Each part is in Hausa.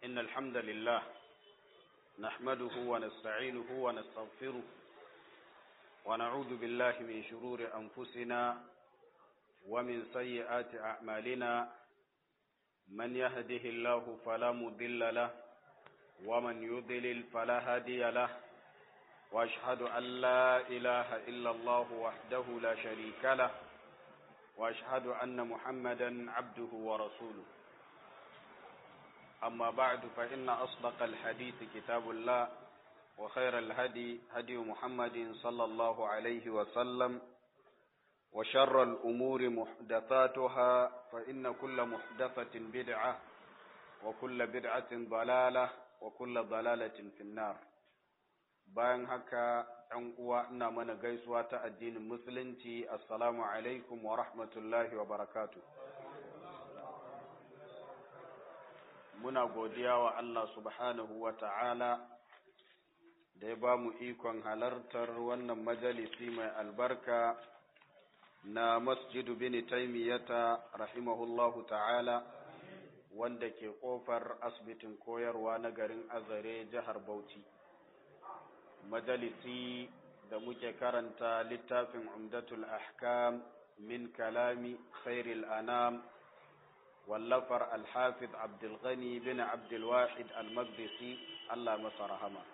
إن الحمد لله نحمده ونستعينه ونستغفره ونعوذ بالله من شرور أنفسنا ومن سيئات أعمالنا من يهده الله فلا مضل له ومن يضلل فلا هادي له واشهد ان لا اله الا الله وحده لا شريك له واشهد ان محمدا عبده ورسوله اما بعد فان اصدق الحديث كتاب الله وخير الهدي هدي محمد صلى الله عليه وسلم وشر الامور محدثاتها فان كل محدثه بدعه وكل بدعه ضلاله وكل ضلاله في النار bayan haka ‘yan uwa ina mana gaisuwa ta addinin musulunci assalamu alaikum wa rahmatullahi wa barakatu muna godiya wa Allah subhanahu wa ta'ala da ya ba mu ikon halartar wannan majalisi mai albarka na masjidu bin taimiyata rahimahullahu ta'ala wanda ke ƙofar asibitin koyarwa na garin azare jihar bauchi majalisi da muke karanta littafin umdatul ahkam min kalami khairil anam wallafar alhafiz abdulghani bin abdulwahid almaqdisi Allah masa rahama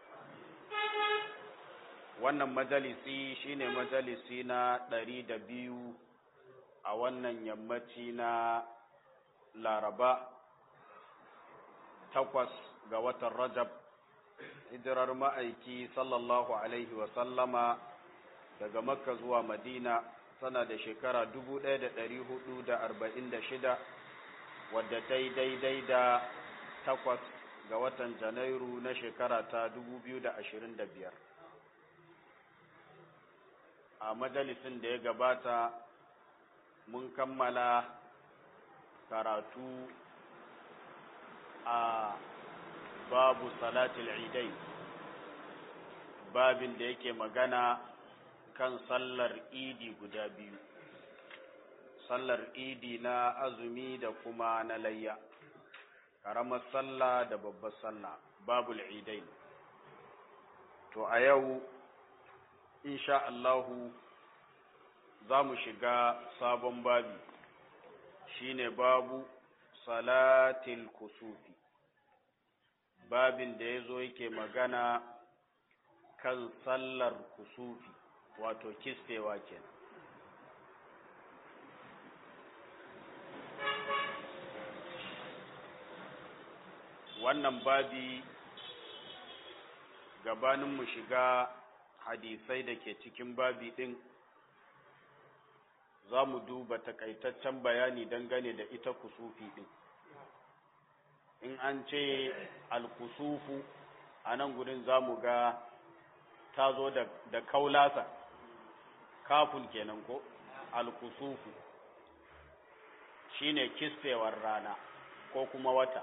wannan majalisi shine majalisi na ɗari da biyu a wannan yammaci na laraba takwas ga watan rajab hijirar ma'aiki sallallahu Alaihi wasallama daga makka zuwa madina sana da shekara 1446 wadda ta yi daidai da takwas ga watan janairu na shekara ta 2025 a majalisin da ya gabata mun kammala karatu a babu salatul idai babin da yake magana kan sallar idi guda biyu sallar idi na azumi da kuma na layya karamar sallah da babbar sallah babul idai to a yau insha Allahu za mu shiga sabon babi shine babu salatil kusufi babin da ya zo yake magana kan sallar kusufi wato kisfewa kenan wannan babi gabanin mu shiga hadisai da ke cikin babi ɗin za mu duba takaitaccen bayani dangane da ita kusufi ɗin in an ce alkusufu a nan gudun za mu ga ta zo da kaulasa kafin kenan ko alkusufu shine kisfewar rana ko kuma wata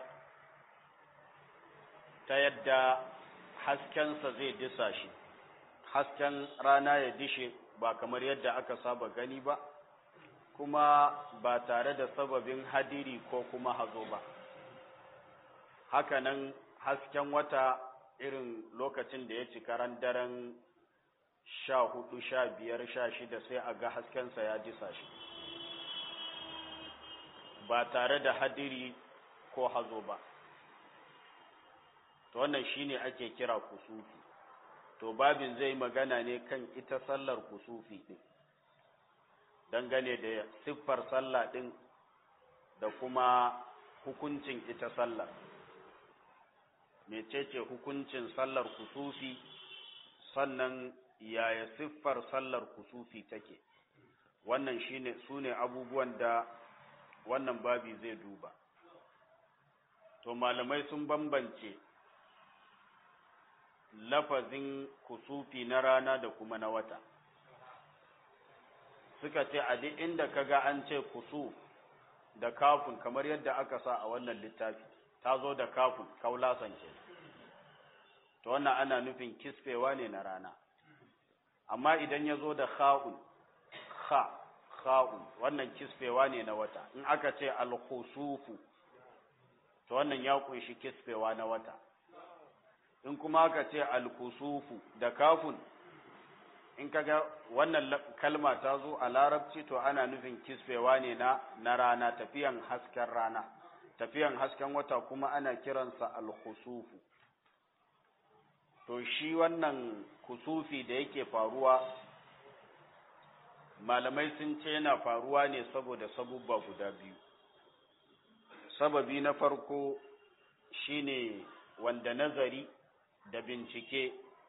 ta yadda haskensa zai disa shi hasken rana ya dishe ba kamar yadda aka saba gani ba kuma ba tare da sababin hadiri ko kuma hazo ba hakanan hasken wata irin lokacin da ya cika ran daren sha hudu sha biyar sha shida sai a ga haskensa ya disa shi ba tare da hadiri ko hazo ba to wannan shine ake kira kusufi to babin zai magana ne kan ita sallar kusufi din dangane da siffar sallah din da kuma hukuncin ita sallar mecece hukuncin sallar kusufi sannan yaya siffar sallar kusufi take wannan shine sune abubuwan da wannan babi zai duba to malamai sun bambance lafazin kusufi na rana da kuma na wata suka ce a duk inda kaga an ce kusuf da kafin kamar yadda aka sa a wannan littafi ta zo da kafin kaulasan ke to wannan ana nufin kisfewa ne na rana amma idan ya zo da kha'un kha kha'un wannan kisfewa ne na wata in aka ce al-khusufu to to wannan ya kunshi kisfewa na wata in kuma ka ce alkusufu da kafun in kaga wannan kalma ta zo a larabci to ana nufin kisfewa ne na na rana tafiyan hasken rana tafiyan hasken wata kuma ana kiransa alkusufu to shi wannan kusufi da yake faruwa malamai sun ce yana faruwa ne saboda sabubba guda biyu sababi na farko shine wanda nazari da bincike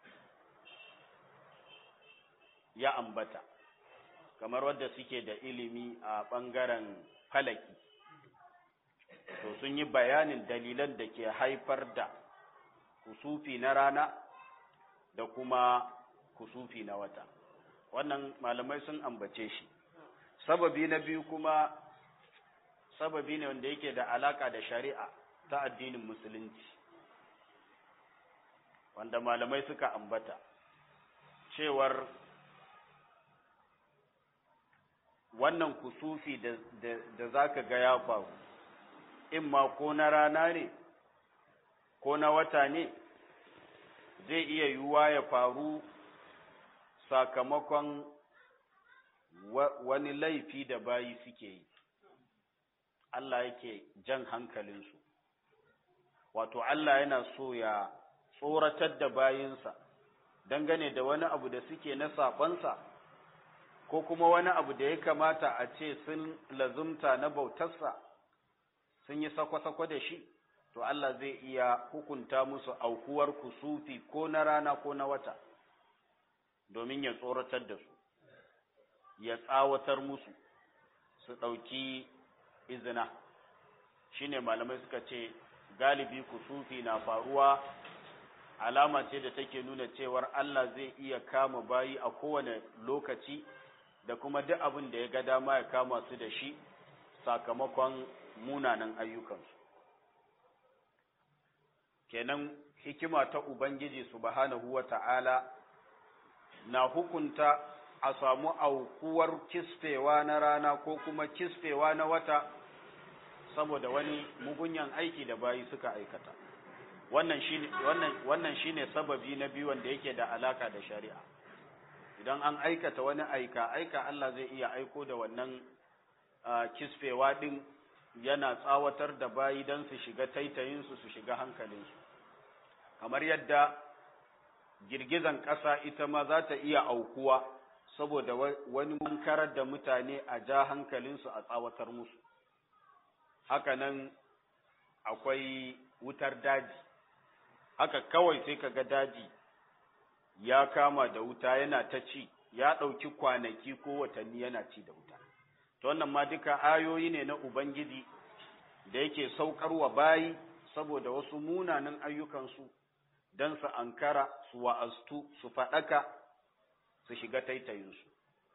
ya ambata kamar wadda suke da ilimi a ɓangaren falaki to sun yi bayanin dalilan da ke haifar da kusufi na rana da kuma kusufi na wata wannan malamai sun ambace shi sababi na biyu kuma sababi ne wanda yake da alaka da shari'a ta addinin musulunci wanda malamai suka ambata cewar wannan kusufi da, da, da za ka ga ya faru in ma ko na rana ne ko na wata ne zai iya yiwuwa ya faru sakamakon wa, wani laifi da bayi suke yi Allah yake jan hankalinsu wato Allah yana so ya tsoratar da bayinsa dangane da wani abu da suke na saɓansa ko kuma wani abu da ya kamata a ce sun lazumta na bautarsa sun yi sako-sako da shi to Allah zai iya hukunta musu aukuwar kusufi ko na rana ko na wata domin ya tsoratar da su ya tsawatar musu su ɗauki izina shine malamai suka ce galibi kusufi na faruwa alama ce da take nuna cewar Allah zai iya kama bayi a kowane lokaci da kuma duk abin da ya ga dama ya kama su da shi sakamakon munanan ayyukansu kenan hikima ta ubangiji subhanahu wata'ala na hukunta a samu aukuwar kisfewa na rana ko kuma kisfewa na wata saboda wani mugunyan aiki da bayi suka aikata wannan shine wannan wannan shine sababi na biyu wanda yake da alaka da shari'a idan an aikata wani aika aika Allah zai iya aiko da wannan kisfewa din yana tsawatar da bayi don su shiga taitayinsu su shiga hankalinsu kamar yadda girgizan ƙasa ita ma za ta iya aukuwa saboda wani mankarar da mutane a ja hankalinsu a tsawatar musu hakanan akwai wutar daji haka kawai sai kaga daji ya kama da wuta yana ta ci ya ɗauki kwanaki ko watanni yana ci da wuta to wannan ma duka ayoyi ne na ubangiji da yake saukarwa bayi saboda wasu munanan ayyukansu don su ankara su wa'astu su faɗaka su shiga taitayinsu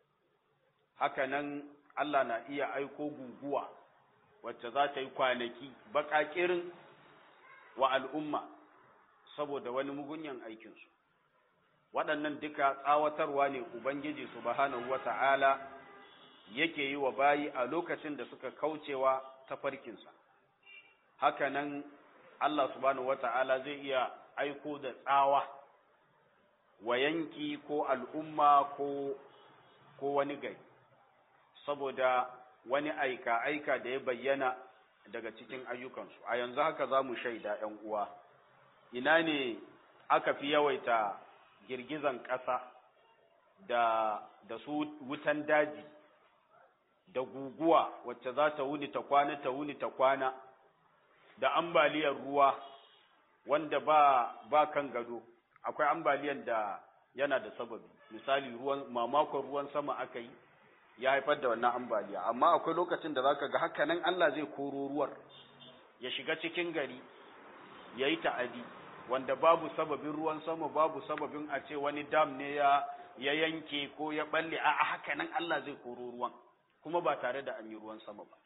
haka nan Allah na iya aiko guguwa wacce za ta yi kwanaki baƙaƙirin wa al'umma saboda wani mugunyan aikinsu waɗannan duka tsawatarwa ne Ubangiji subhanahu wa ta'ala yake yi wa bayi a lokacin da suka kaucewa tafarkinsa haka nan Allah subhanahu wa ta'ala zai iya aiko da tsawa wa yanki ko al'umma ko, ko wani gari saboda wani aika-aika da ya bayyana daga cikin ayyukansu a yanzu haka za mu shaida ‘yan uwa ina ne aka fi yawaita girgizan ƙasa da, da su wutan daji da guguwa wacce za ta wuni ta kwana ta wuni ta kwana da ambaliyar ruwa wanda ba, ba kan gado akwai ambaliyan da yana da sababi misali ruwan mamakon ruwan sama aka yi ya haifar da wannan ambaliya amma akwai lokacin da zaka ga haka nan Allah zai koro ruwar ya shiga cikin gari ya yi ta'adi wanda babu sababin ruwan sama babu sababin a ce wani dam ne ya ya yanke ko ya balle a haka nan Allah zai koro ruwan kuma ba tare da an yi ruwan sama ba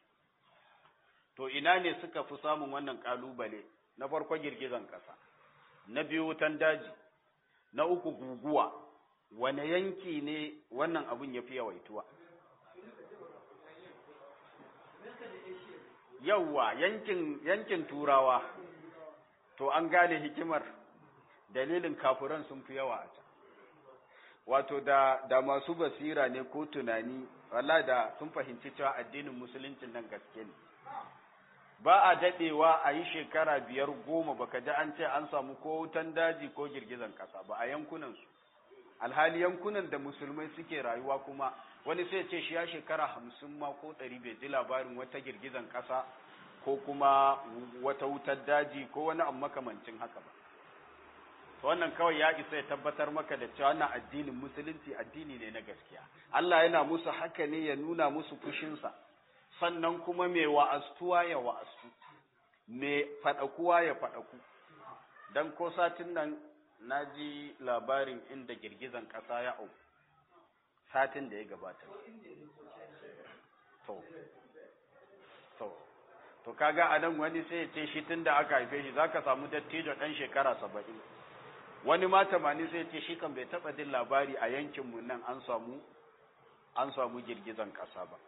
to ina ne suka fi samun wannan kalubale na farko girgizan kasa na biyu wutan daji na uku guguwa wane yanki ne wannan abun ya fi yawaituwa yawwa yankin yankin turawa to an gane hikimar dalilin kafuran sun fi yawa a can wato da da masu basira ne ko tunani wallahi da sun fahimci cewa addinin musulunci nan gaske ne ba a dadewa a yi shekara biyar goma baka ji an ce an samu ko wutan daji ko girgizan kasa ba a yankunan su alhali yankunan da musulmai suke rayuwa kuma wani sai ce shi ya shekara hamsin ma ko ɗari bai ji labarin wata girgizan kasa ko kuma wata wutar daji ko wani abu makamancin haka ba wannan kawai ya isa ya tabbatar maka da cewa wannan addinin musulunci addini ne na gaskiya Allah yana musu haka ne ya nuna musu fushinsa sannan kuma mai wa'astuwa ya wa'astu mai faɗakuwa ya faɗaku dan ko satin nan na ji labarin inda girgizan ƙasa ya au satin da ya gabata to to to kaga a nan wani sai ya ce shi tun da aka haife shi zaka samu dattijo ɗan shekara saba'in wani ma tamani sai ce shi kan bai taɓa jin labari a yankinmu nan an samu an samu girgizan ƙasa ba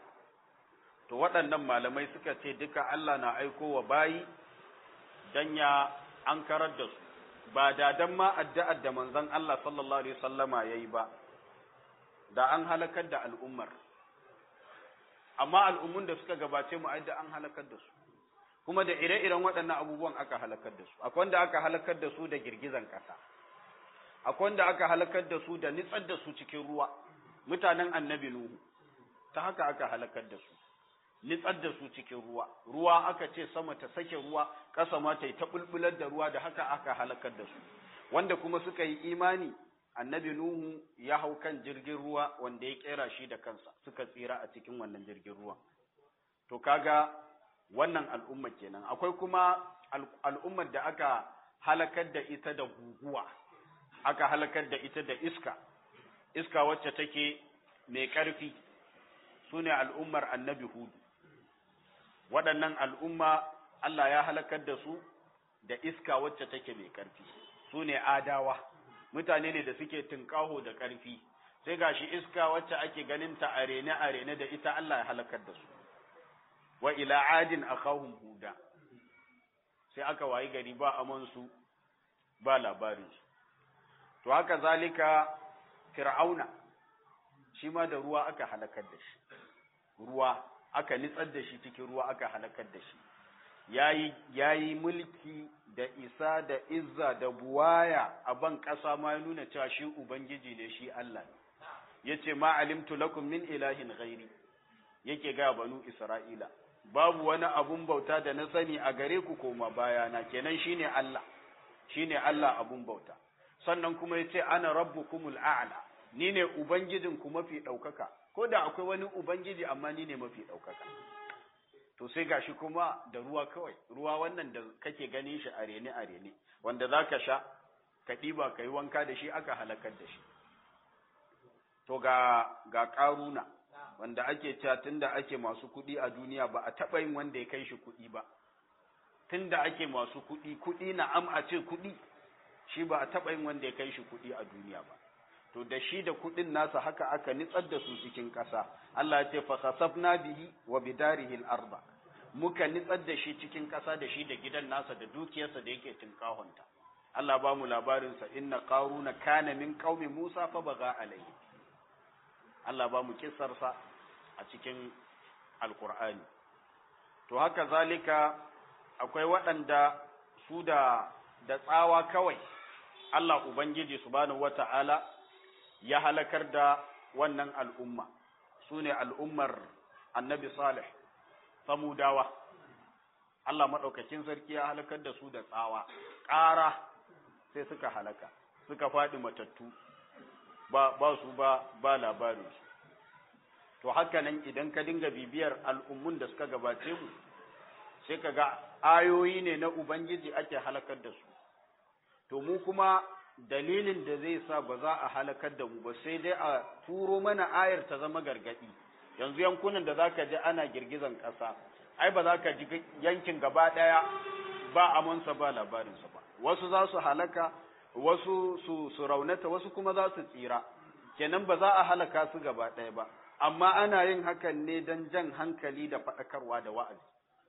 to waɗannan malamai suka ce duka Allah na aiko wa bayi dan ya an karar da su ba da dan ma addu'ar da manzon Allah sallallahu alaihi wasallama yayi ba da an halakar da al'ummar amma al'ummun da suka gabace mu ai da an halakar da su kuma da ire-iren waɗannan abubuwan aka halakar da su akwai wanda aka halakar da su da girgizan ƙasa akwai wanda aka halakar da su da nitsar da su cikin ruwa mutanen annabi nuhu ta haka aka halakar da su nitsar da su cikin ruwa ruwa aka ce sama ta sake ruwa ƙasa ma ta yi ta bulbular da ruwa da haka aka halakar da su wanda kuma suka yi imani annabi nuhu ya hau kan jirgin ruwa wanda ya kera shi da kansa suka tsira a cikin wannan jirgin ruwa to kaga wannan al'umma kenan akwai kuma al'ummar da aka halakar da ita da guguwa aka halakar da ita da iska iska wacce take mai ƙarfi su ne al'ummar annabi hudu waɗannan al'umma Allah ya halakar da su da iska wacce take mai ƙarfi su ne adawa mutane ne da suke tunƙaho da ƙarfi sai gashi iska wacce ake ganin ta arene arene da ita Allah ya halakar da su wa ila adin akahum huda sai aka wayi gari ba amansu ba labarin su to haka zalika fir'auna shi ma da ruwa aka halakar da shi ruwa aka nitsar da shi cikin ruwa aka halakar da shi yayi yayi mulki da isa da izza da buwaya a ban ƙasa ma ya nuna cewa shi ubangiji ne shi Allah ne yace ma alimtu lakum min ilahin ghairi yake ga banu isra'ila babu wani abun bauta da na sani a gare ku koma bayana kenan shine Allah shine Allah abun bauta sannan kuma yace ana rabbukumul a'la ni ne ubangijin ku mafi daukaka ko da akwai wani ubangiji amma ni ne mafi daukaka to sai gashi kuma da ruwa kawai ruwa wannan da kake ganin shi a rene a rene wanda zaka sha ka diba kai wanka da shi aka halakar da shi to ga ga karuna wanda ake cewa tunda ake masu kuɗi a duniya ba a taɓa yin wanda ya kai shi kuɗi ba tunda ake masu kuɗi kuɗi na am a ce kuɗi shi ba a taɓa yin wanda ya kai shi kuɗi a duniya ba to da shi da kuɗin nasa haka aka nitsar da su cikin ƙasa Allah ya ce fa khasafna bihi wa bidarihi al-arba muka nitsar da shi cikin ƙasa da shi da gidan nasa da dukiyarsa da yake tinkahonta Allah ba mu labarin sa inna qaruna kana min qaumi Musa fa baga alayhi Allah ba mu kissarsa a cikin alkur'ani to haka zalika akwai waɗanda su da da tsawa kawai Allah Ubangiji subhanahu wata'ala ya halakar da wannan al'umma su ne al'ummar annabi Salih samudawa Allah maɗaukakin sarki ya halakar da su da tsawa ƙara sai suka halaka suka faɗi matattu ba, ba su ba, ba labarinsu to haka nan idan ka dinga bibiyar al'ummun da suka gabace mu sai ka ga ayoyi ne na Ubangiji ake halakar da su to mu kuma dalilin da zai sa ba za a halakar da mu ba sai dai a turo mana ayar ta zama gargadi yanzu yankunan da zaka ji ana girgizan ƙasa ai ba za ka ji yankin gaba ɗaya ba amansa ba labarinsa ba wasu za su halaka wasu su, su raunata wasu kuma za su tsira kenan ba za a halaka su gaba ɗaya ba amma ana yin hakan ne don jan hankali da faɗakarwa da wa'azi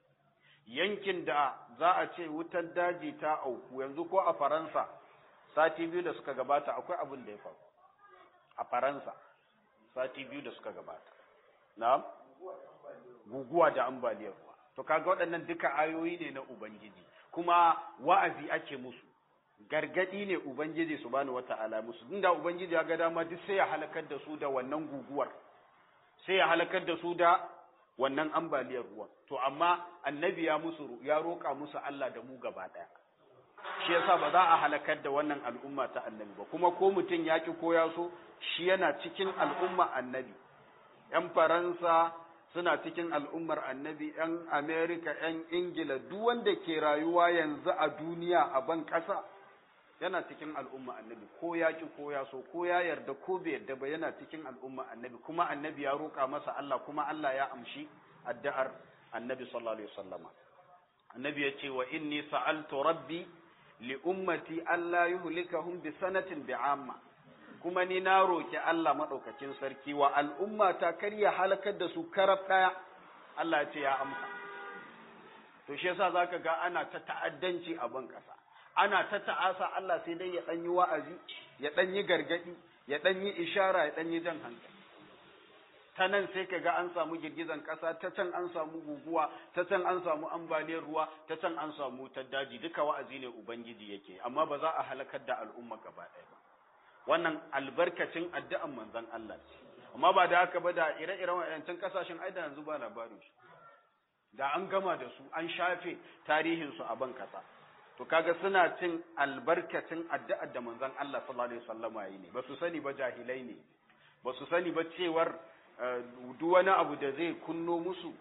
yankin da za a ce wutar daji ta auku yanzu ko a faransa sati biyu da suka gabata akwai abin da ya faru a faransa sati biyu da suka gabata na guguwa da ambaliyar ruwa to kaga waɗannan duka ayoyi ne na ubangiji kuma wa'azi ake musu gargadi ne ubangiji subhanahu wata'ala musu inda ubangiji ya ga dama duk sai ya halakar da su da wannan guguwar sai ya halakar da su da wannan ambaliyar ruwa to amma annabi ya musu ya roƙa musu Allah da mu gaba ɗaya shi yasa ba za a halakar da wannan al'umma ta annabi ba kuma ko mutum ya ki ko ya so shi yana cikin al'umma annabi ‘yan Faransa suna cikin al'ummar annabi, ‘yan Amerika, ‘yan Ingila, duk wanda ke rayuwa yanzu a duniya a ban ƙasa yana cikin al'umma annabi, ko ya ki ko ya so, ko ya yarda ko bai yarda ba yana cikin al'umma annabi, kuma annabi ya roƙa masa Allah, kuma Allah ya amshi addu'ar annabi sallallahu Alaihi wasallama. Annabi ya ce wa inni sa'altu rabbi li ummati Allah yuhlikahum bi sanatin bi'amma. kuma ni na roki Allah maɗaukacin sarki wa al'umma ta kar ya halakar da su karab ɗaya, Allah ce ya amsa. To, shi yasa za ka ga ana ta ta'addanci a ban ƙasa, ana ta ta'asa Allah sai dai ya ɗan yi wa'azi, ya ɗan yi gargaɗi, ya ɗan yi ishara, ya ɗan yi jan hankali. Ta nan sai ka ga an samu girgizan ƙasa, ta can an samu guguwa, ta can an samu ambaliyar ruwa, ta can an samu wutar daji, duka wa'azi ne Ubangiji yake, amma ba za a halakar da al'umma gaba ɗaya ba. wannan albarkacin addu'an manzon Allah ce amma ba da haka ba da ire-iren wayancan kasashen ai da yanzu ba labarin su da an gama da su an shafe tarihin su a ban kasa to kaga suna cin albarkacin addu'ar da manzon Allah sallallahu alaihi wasallam yayi ne ba su sani ba jahilai ne ba su sani ba cewar duk wani abu da zai kunno musu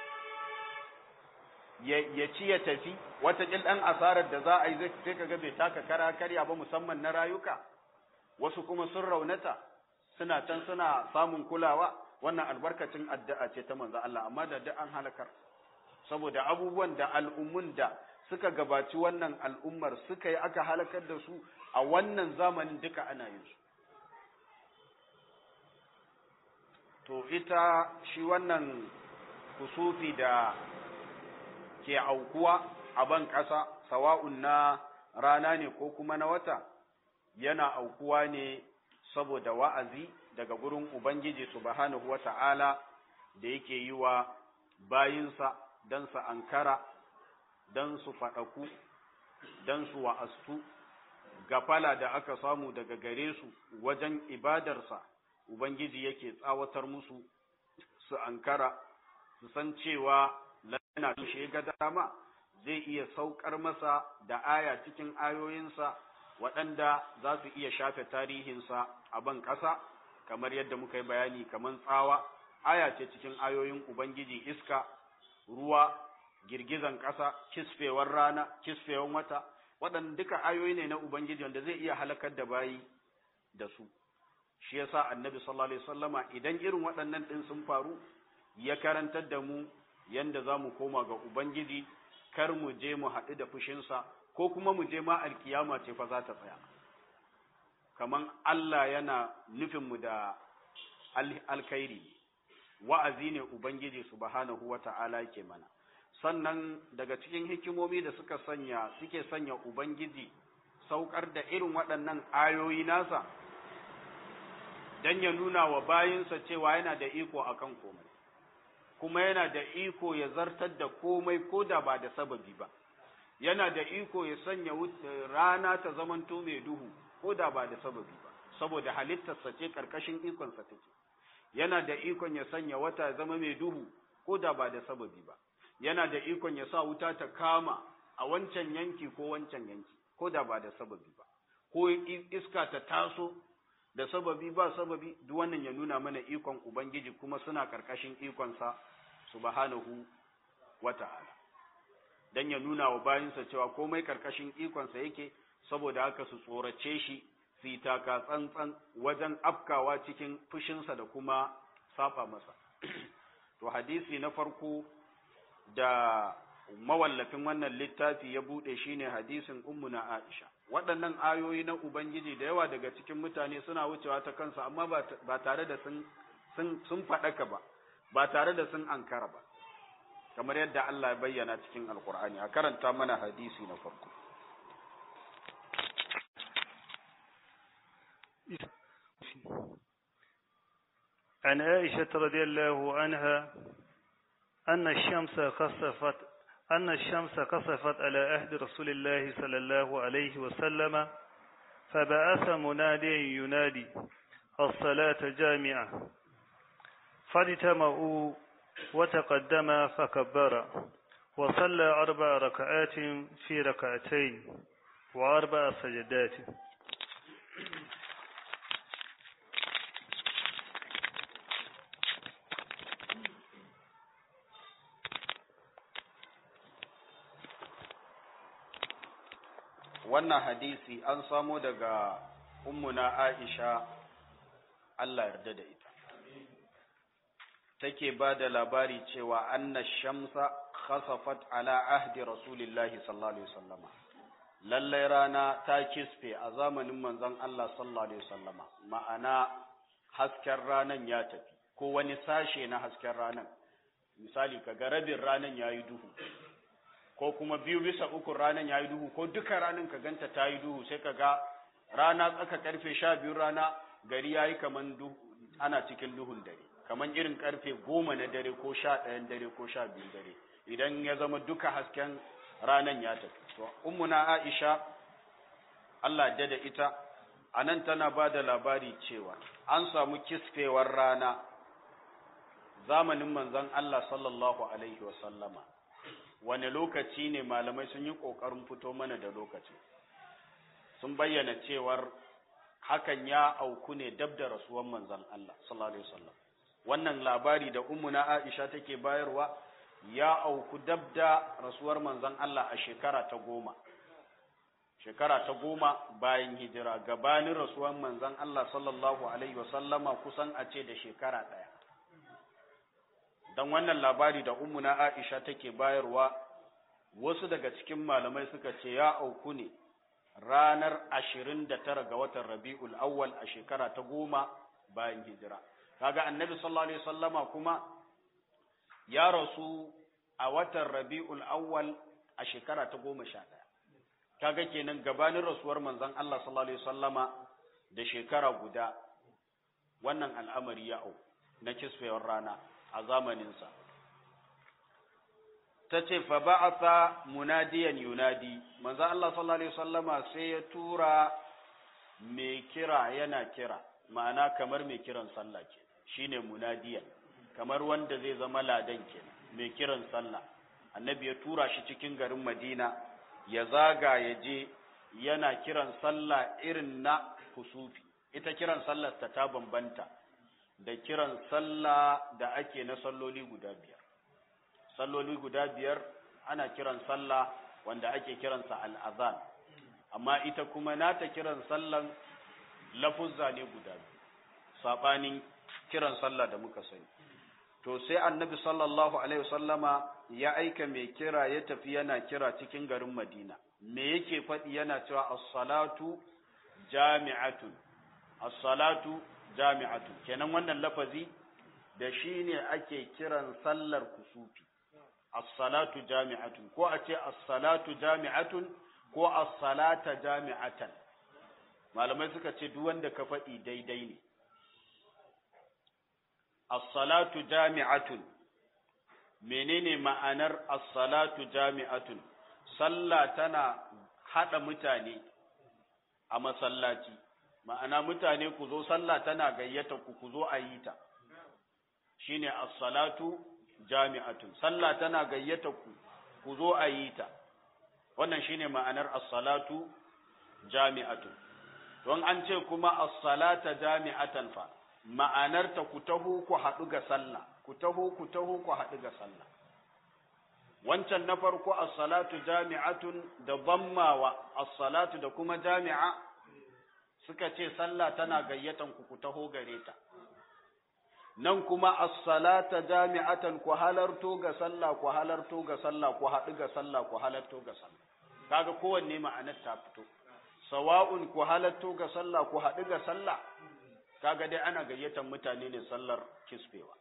ya ci ya tafi wata ɗan asarar da za a yi sai kaga bai taka kara karya ba musamman na rayuka wasu kuma sun raunata suna can suna samun kulawa wannan albarkacin addu'a ce ta manzo Allah amma da duk an halakar saboda abubuwan da al'ummun da suka gabaci wannan al'ummar suka yi aka halakar da su a wannan zamanin duka ana yin su to ita shi wannan kusufi da ke aukuwa a ban ƙasa sawa'un na rana ne ko kuma na wata yana aukuwa ne saboda wa'azi daga gurin Ubangiji subhanahu wa ta'ala da yake yi wa bayinsa don su ankara, don su faɗaku, don su wa'astu, gafala da aka samu daga gare su wajen ibadarsa, Ubangiji yake tsawatar musu su ankara, su san cewa lana tushe ga dama zai iya saukar masa da aya cikin ayoyinsa. waɗanda za su iya shafe tarihinsa a ban ƙasa kamar yadda muka yi bayani kamar tsawa aya ce cikin ayoyin ubangiji iska ruwa girgizan ƙasa kisfewar rana kisfewar wata waɗanda duka ayoyi ne na ubangiji wanda zai iya halakar da bayi da su shi yasa annabi sallallahu alaihi wasallama idan irin waɗannan ɗin sun faru ya karantar da mu yanda za mu koma ga ubangiji kar mu je mu haɗu da fushinsa ko kuma mu je ma alkiyama ce fa za ta tsaya kaman Allah yana nufin mu da alkhairi wa'azi ne ubangiji subhanahu wata'ala yake mana sannan daga cikin hikimomi da suka sanya suke sanya ubangiji saukar da irin waɗannan ayoyi nasa dan ya nuna wa bayinsa cewa yana da iko akan komai kuma yana da iko ya zartar da komai ko da ba da sababi ba yana da iko ya sanya rana ta zamanto mai duhu ko da ba da sababi ba saboda halittarsa ce karkashin ikonsa take yana da ikon ya sanya wata ya zama mai duhu ko da ba da sababi ba yana da ikon ya sa wuta ta kama a wancan yanki ko wancan yanki ko da ba da sababi ba ko iska ta taso da sababi ba sababi duk wannan ya nuna mana ikon ubangiji kuma suna karkashin ikonsa subhanahu wata'ala dan ya nuna wa bayinsa cewa komai karkashin ikonsa yake saboda haka su tsorace shi su yi taka tsantsan wajen afkawa cikin fushinsa da kuma safa masa to hadisi na farko da mawallafin wannan littafi ya bude shine hadisin ummuna Aisha waɗannan ayoyi na ubangiji da yawa daga cikin mutane suna wucewa ta kansa amma ba tare da sun sun sun faɗaka ba ba tare da sun ankara ba kamar yadda Allah ya bayyana cikin alkur'ani a karanta mana hadisi na farko عن عائشة رضي الله عنها أن الشمس خسفت أن الشمس كسفت على عهد رسول الله صلى الله عليه وسلم فبعث منادي ينادي الصلاة جامعة فاجتمعوا وتقدم فكبر وصلى أربع ركعات في ركعتين وأربع سجدات wannan hadisi an samo daga ummuna Aisha Allah yarda da ita take ba da labari cewa anna shamsa khasafat ala ahdi rasulillahi sallallahu alaihi wasallama lallai rana ta kisfe a zamanin manzon Allah sallallahu alaihi wasallama ma'ana hasken ranan ya tafi ko wani sashe na hasken ranan misali kaga rabin ranan yayi duhu ko kuma biyu bisa uku ranan yayi duhu ko duka ranan ka ganta ta yi duhu sai kaga rana tsaka karfe sha biyu rana gari yayi kaman duhu ana cikin duhun dare kaman irin karfe goma na dare ko sha ɗayan dare ko sha biyu dare idan ya zama duka hasken ranan ya tafi to ummuna Aisha Allah da da ita anan tana ba da labari cewa an samu kisfewar rana zamanin manzon Allah sallallahu alaihi wasallama wane lokaci ne malamai sun yi ƙoƙarin fito mana da lokaci sun bayyana cewar hakan ya auku ne dab da rasuwan manzon Allah sallallahu alaihi wasallam wannan labari da ummuna Aisha take bayarwa ya auku dab da rasuwar manzon Allah a shekara ta goma shekara ta goma bayan hijira gabanin rasuwar manzon Allah sallallahu alaihi wasallama kusan a ce da shekara ɗaya dan wannan labari da ummuna Aisha take bayarwa wasu daga cikin malamai suka ce ya auku ne ranar 29 ga watan Rabiul Awwal a shekara ta goma bayan hijira kaga annabi sallallahu alaihi wasallama kuma ya rasu a watan Rabiul Awwal a shekara ta goma sha ɗaya kaga kenan gabanin rasuwar manzon Allah sallallahu alaihi wasallama da shekara guda wannan al'amari ya auku na kisfewar rana a zamaninsa ta ce fa ba'atha munadiyan yunadi manzo Allah sallallahu alaihi wasallama sai ya tura mai kira yana kira ma'ana kamar mai kiran sallah ke shine munadiyan kamar wanda zai zama ladan ke mai kiran sallah annabi ya tura shi cikin garin Madina ya zaga ya je yana kiran sallah irin na kusufi ita kiran sallar ta ta bambanta da kiran sallah da ake na salloli guda biyar salloli guda biyar ana kiran sallah wanda ake kiransa al'azan amma ita kuma nata kiran sallan lafuzza ne guda biyu saɓanin kiran sallah da muka sani to sai annabi sallallahu alaihi wasallama ya aika mai kira ya tafi yana kira cikin garin madina me yake faɗi yana cewa as-salatu jami'atun as-salatu jami'atun kenan wannan lafazi da shi ne ake kiran sallar kusufi as-salatu jami'atun ko a ce as-salatu jami'atun ko as-salata jami'atan malamai suka ce duk wanda ka faɗi daidai ne as-salatu jami'atun menene ma'anar as-salatu jami'atun sallah tana hada mutane a masallaci ma'ana mutane ku zo sallah tana gayyata ku ku zo a yi ta shine as-salatu jami'atun sallah tana gayyata ku ku zo a yi ta wannan shine ma'anar as-salatu jami'atun don an ce kuma as-salata jami'atan fa ma'anar ta ku taho ku haɗu ga sallah ku taho ku taho ku haɗu ga sallah wancan na farko as-salatu jami'atun da dhammawa as-salatu da kuma jami'a suka ce sallah tana gayyatan ku ku taho gare ta nan kuma as-salata jami'atan ku halarto ga sallah ku halarto ga sallah ku haɗu ga sallah ku halarto ga sallah kaga kowanne ma'anar ta fito sawa'un ku halarto ga sallah ku haɗu ga sallah kaga dai ana gayyatan mutane ne sallar kisfewa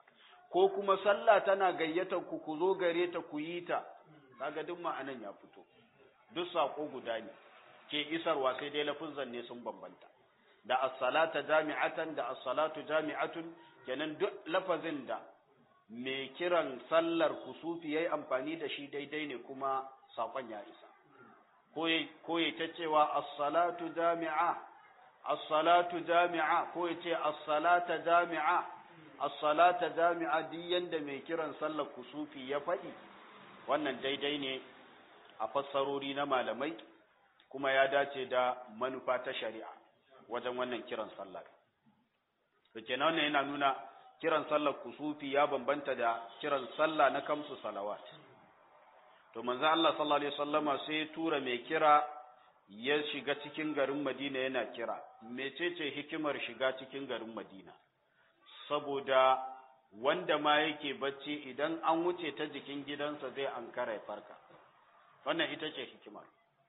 ko kuma sallah tana gayyatar ku ku zo gare ta ku yi ta kaga duk ma'anan ya fito duk sako guda ne ke isarwa sai dai lafuzan ne sun bambanta da as-salata jami'atan da as-salatu jami'atun kenan duk lafazin da mai kiran sallar kusufi yayi amfani da shi daidai ne kuma sakon ya isa ko ya ta cewa as-salatu jami'a as-salatu jami'a ko ya ce as-salata jami'a as-salata jami'a duk yanda mai kiran sallar kusufi ya faɗi wannan daidai ne a fassarori na malamai kuma ya dace da manufa ta shari'a wajen wannan kiran sallar to kenan wannan yana nuna kiran sallar kusufi ya bambanta da kiran sallah na kamsu salawat to manzo Allah sallallahu alaihi wasallama sai ya tura mai kira ya shiga cikin garin Madina yana kira mecece hikimar shiga cikin garin Madina saboda wanda ma yake bacci idan an wuce ta jikin gidansa zai ankara ya farka wannan ita ce hikimar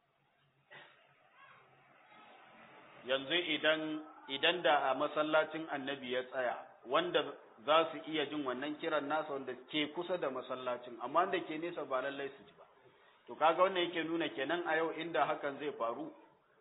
yanzu idan idan da a masallacin annabi ya tsaya wanda za su iya jin wannan kiran nasa wanda ke kusa da masallacin amma wanda ke nesa ba lallai su ji ba to kaga wannan yake nuna kenan a yau inda hakan zai faru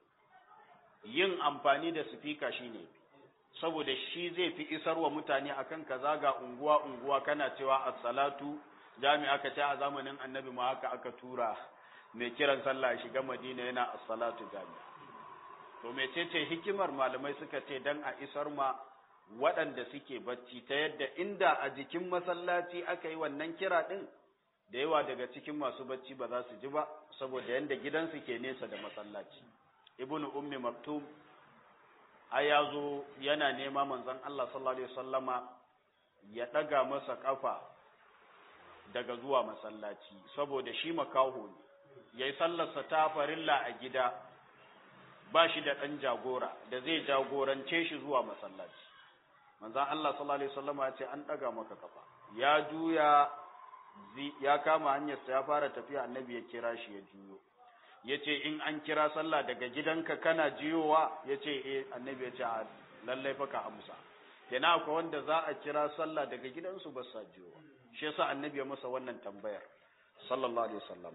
yin amfani da sifika shine saboda shi zai fi isarwa mutane akan kaza ga unguwa unguwa kana cewa as-salatu jami'a ka ce a zamanin annabi ma haka aka tura mai kiran sallah shiga madina yana as-salatu jami'a to mecece hikimar malamai suka ce dan a isar ma waɗanda suke bacci ta yadda inda a jikin masallaci aka yi wannan kira ɗin da yawa daga cikin masu bacci ba za su ji ba saboda yadda gidansu ke nesa da masallaci ibnu ummi maktum ai ya zo yana nema manzon Allah sallallahu alaihi wasallama ya ɗaga masa ƙafa daga zuwa masallaci saboda shi makaho ne yayi sallarsa ta farilla a gida ba shi da ɗan jagora da zai jagorance shi zuwa masallaci manzan Allah sallallahu alaihi wasallam ya ce an ɗaga maka kafa ya juya ya kama hanyarsa ya fara tafiya annabi ya kira shi ya juyo ya ce in an kira sallah daga gidanka kana jiyowa ya ce eh annabi ya ce a lallai fa ka amsa kenan akwai wanda za a kira sallah daga gidansu ba sa jiyowa shi yasa annabi ya masa wannan tambayar sallallahu alaihi wasallam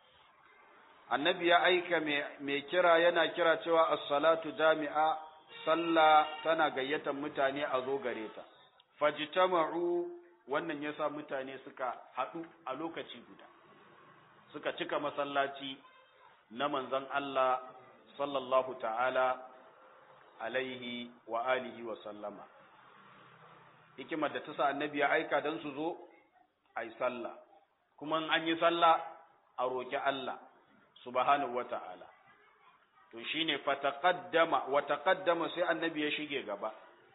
annabi ya aika mai kira yana kira cewa as-salatu jami'a sallah tana gayyatar mutane a zo gare ta fajtama'u wannan yasa mutane suka haɗu a lokaci guda suka cika masallaci na manzon Allah sallallahu ta'ala alaihi wa alihi wa sallama hikimar da ta sa annabi ya aika dan su zo ai sallah kuma an yi sallah a roki Allah subhanahu wa ta'ala to shine fataqaddama wa taqaddama sai annabi ya shige gaba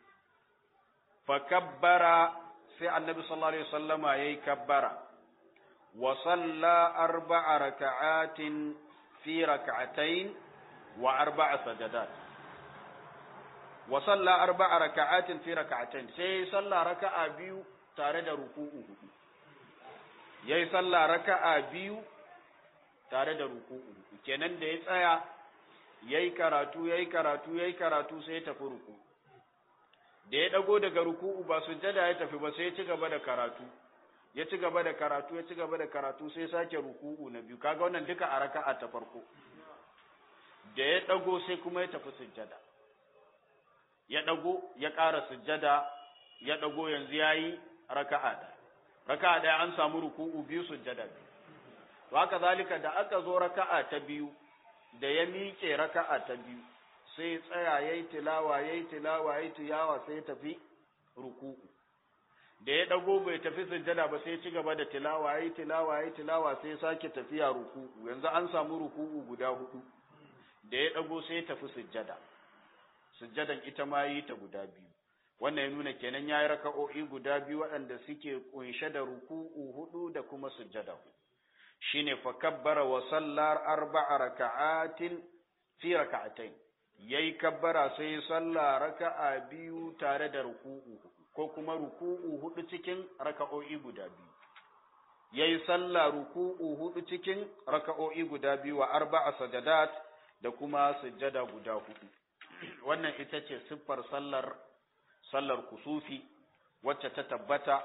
fakabbara sai annabi sallallahu alaihi wasallama yayi kabbara wa salla arba'a raka'atin fi rak'atayn wa arba'a sajadat wa salla arba'a raka'atin fi rak'atayn sai salla raka'a biyu tare da ruku'u hudu yayi salla raka'a biyu tare da ruku'u kenan da ya tsaya yayi karatu yayi karatu yayi karatu sai ya tafi ruku da ya dago daga ruku'u ba sujjada ya tafi ba sai ya ci gaba da karatu ya ci gaba da karatu ya ci gaba da karatu sai sake ruku'u na biyu kaga wannan duka a raka'a ta farko da ya dago sai kuma ya tafi sujjada ya dago ya ƙara sujjada ya dago yanzu yayi raka'a da raka'a ɗaya an samu ruku'u biyu sujjada biyu to haka zalika da aka zo raka'a ta biyu da ya miƙe raka'a ta biyu sai tsaya yayi tilawa yayi tilawa yayi tilawa sai tafi ruku'u da ya dago bai tafi sujjada ba sai ci gaba da tilawa yayi tilawa yayi tilawa sai sake tafiya ruku'u yanzu an samu ruku'u guda hudu da ya dago sai tafi sujjada sujjadan ita ma yi ta guda biyu wannan ya nuna kenan yayi raka'o'i guda biyu waɗanda suke kunshe da ruku'u hudu da kuma sujjada hudu shine fa kabbara wa sallar arba'a raka'atin fi raka'atayn yayi kabbara sai salla raka'a biyu tare da ruku'u ko kuma ruku'u hudu cikin raka'o'i guda biyu yayi salla ruku'u hudu cikin raka'o'i guda biyu wa arba'a sajadat da kuma sujjada guda hudu wannan ita ce siffar sallar sallar kusufi wacce ta tabbata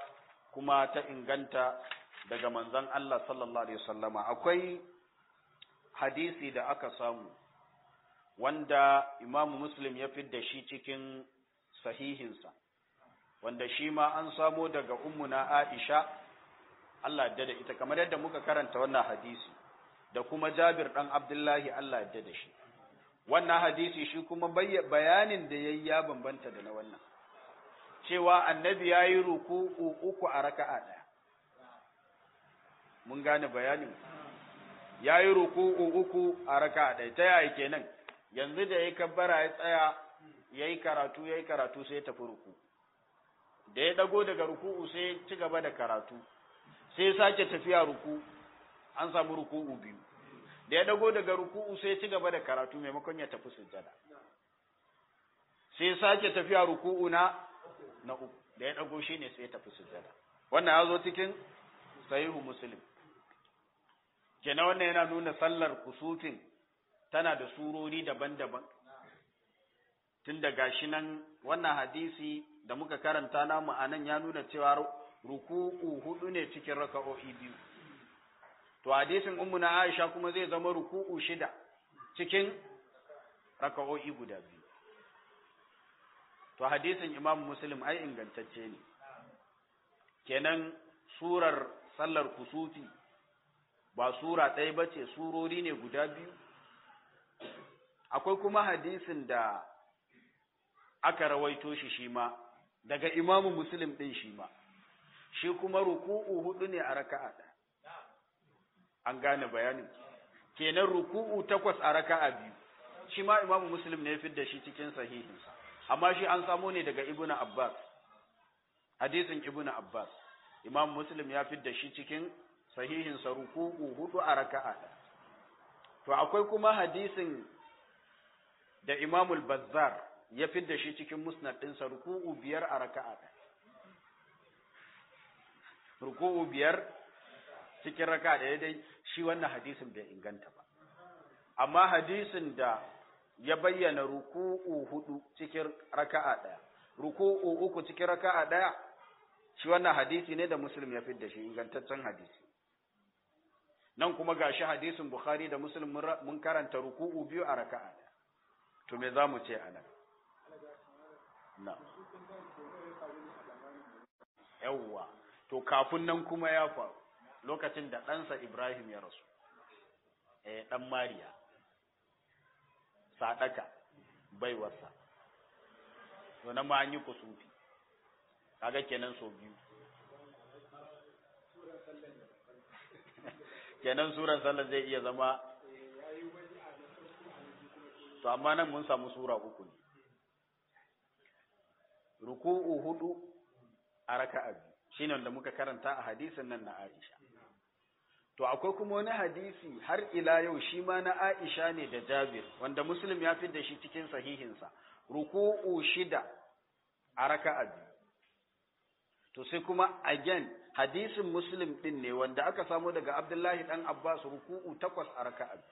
kuma ta inganta daga manzon Allah sallallahu alaihi wasallama akwai hadisi da aka samu wanda imamu muslim ya fidda shi cikin sahihinsa wanda shi ma an samo daga ummuna aisha Allah ya da ita kamar yadda muka karanta wannan hadisi da kuma jabir dan abdullahi Allah ya da shi wannan hadisi shi kuma bayanin da yayi ya bambanta da na wannan cewa annabi yayi ruku'u uku a raka'a daya mun gane bayanin yayi ruku'u uku a raka'a daya ta yaya kenan yanzu da yayi kabbara ya tsaya yayi karatu yayi karatu sai ya tafi ruku da ya dago daga ruku'u sai ya ci gaba da karatu sai ya sake tafiya ruku an samu ruku'u biyu da ya dago daga ruku'u sai ya ci gaba da karatu maimakon ya tafi sujjada sai ya sake tafiya ruku'u na na uku da ya dago shine sai ya tafi sujjada wannan ya zo cikin sahihu muslim kenan wannan yana nuna sallar kusufin tana da surori daban-daban tun da gashi nan wannan hadisi da muka karanta namu a nan ya nuna cewa ruku'u hudu ne cikin raka'o'i biyu to hadisin ummu na Aisha kuma zai zama ruku'u shida cikin raka'o'i guda biyu to hadisin Imam Muslim ai ingantacce ne kenan surar sallar kusufi ba sura ɗaya ba ce surori ne guda biyu akwai kuma hadisin da aka rawaito shi shi ma daga imamu muslim ɗin shi ma shi kuma ruku'u hudu ne a raka'a ɗaya an gane bayanin kenan ruku'u takwas a raka'a biyu shi ma imamu muslim ne ya fidda shi cikin sahihinsa amma shi an samo ne daga ibnu abbas hadisin ibnu abbas imam muslim ya fidda shi cikin sahihinsa ruku'u hudu a raka'a ɗaya to akwai kuma hadisin da imamul bazzar ya fidda shi cikin musnad ɗinsa ruku'u biyar a raka'a ɗaya ruku'u biyar cikin raka'a ɗaya dai shi wannan hadisin bai inganta ba amma hadisin da ya bayyana ruku'u hudu cikin raka'a ɗaya ruku'u uku cikin raka'a ɗaya shi wannan hadisi ne da muslim ya fidda shi ingantaccen hadisi nan kuma gashi hadisin bukhari da muslim mun karanta ruku'u biyu a raka'a ɗaya to me za mu ce a nan na yawwa to kafin nan kuma ya faru lokacin da ɗansa ibrahim ya rasu eh ɗan mariya sadaka baiwarsa to nan ma an yi kusufi kaga kenan so biyu kenan suran sallar zai iya zama to amma nan mun samu sura uku ne ruku'u hudu a raka'a biyu shine wanda muka karanta a hadisin nan na Aisha to akwai kuma wani hadisi har ila yau shi ma na Aisha ne da Jabir wanda Muslim ya da shi cikin sahihinsa ruku'u shida a raka'a biyu to sai kuma again hadisin Muslim din ne wanda aka samu daga Abdullahi dan Abbas ruku'u takwas a raka'a biyu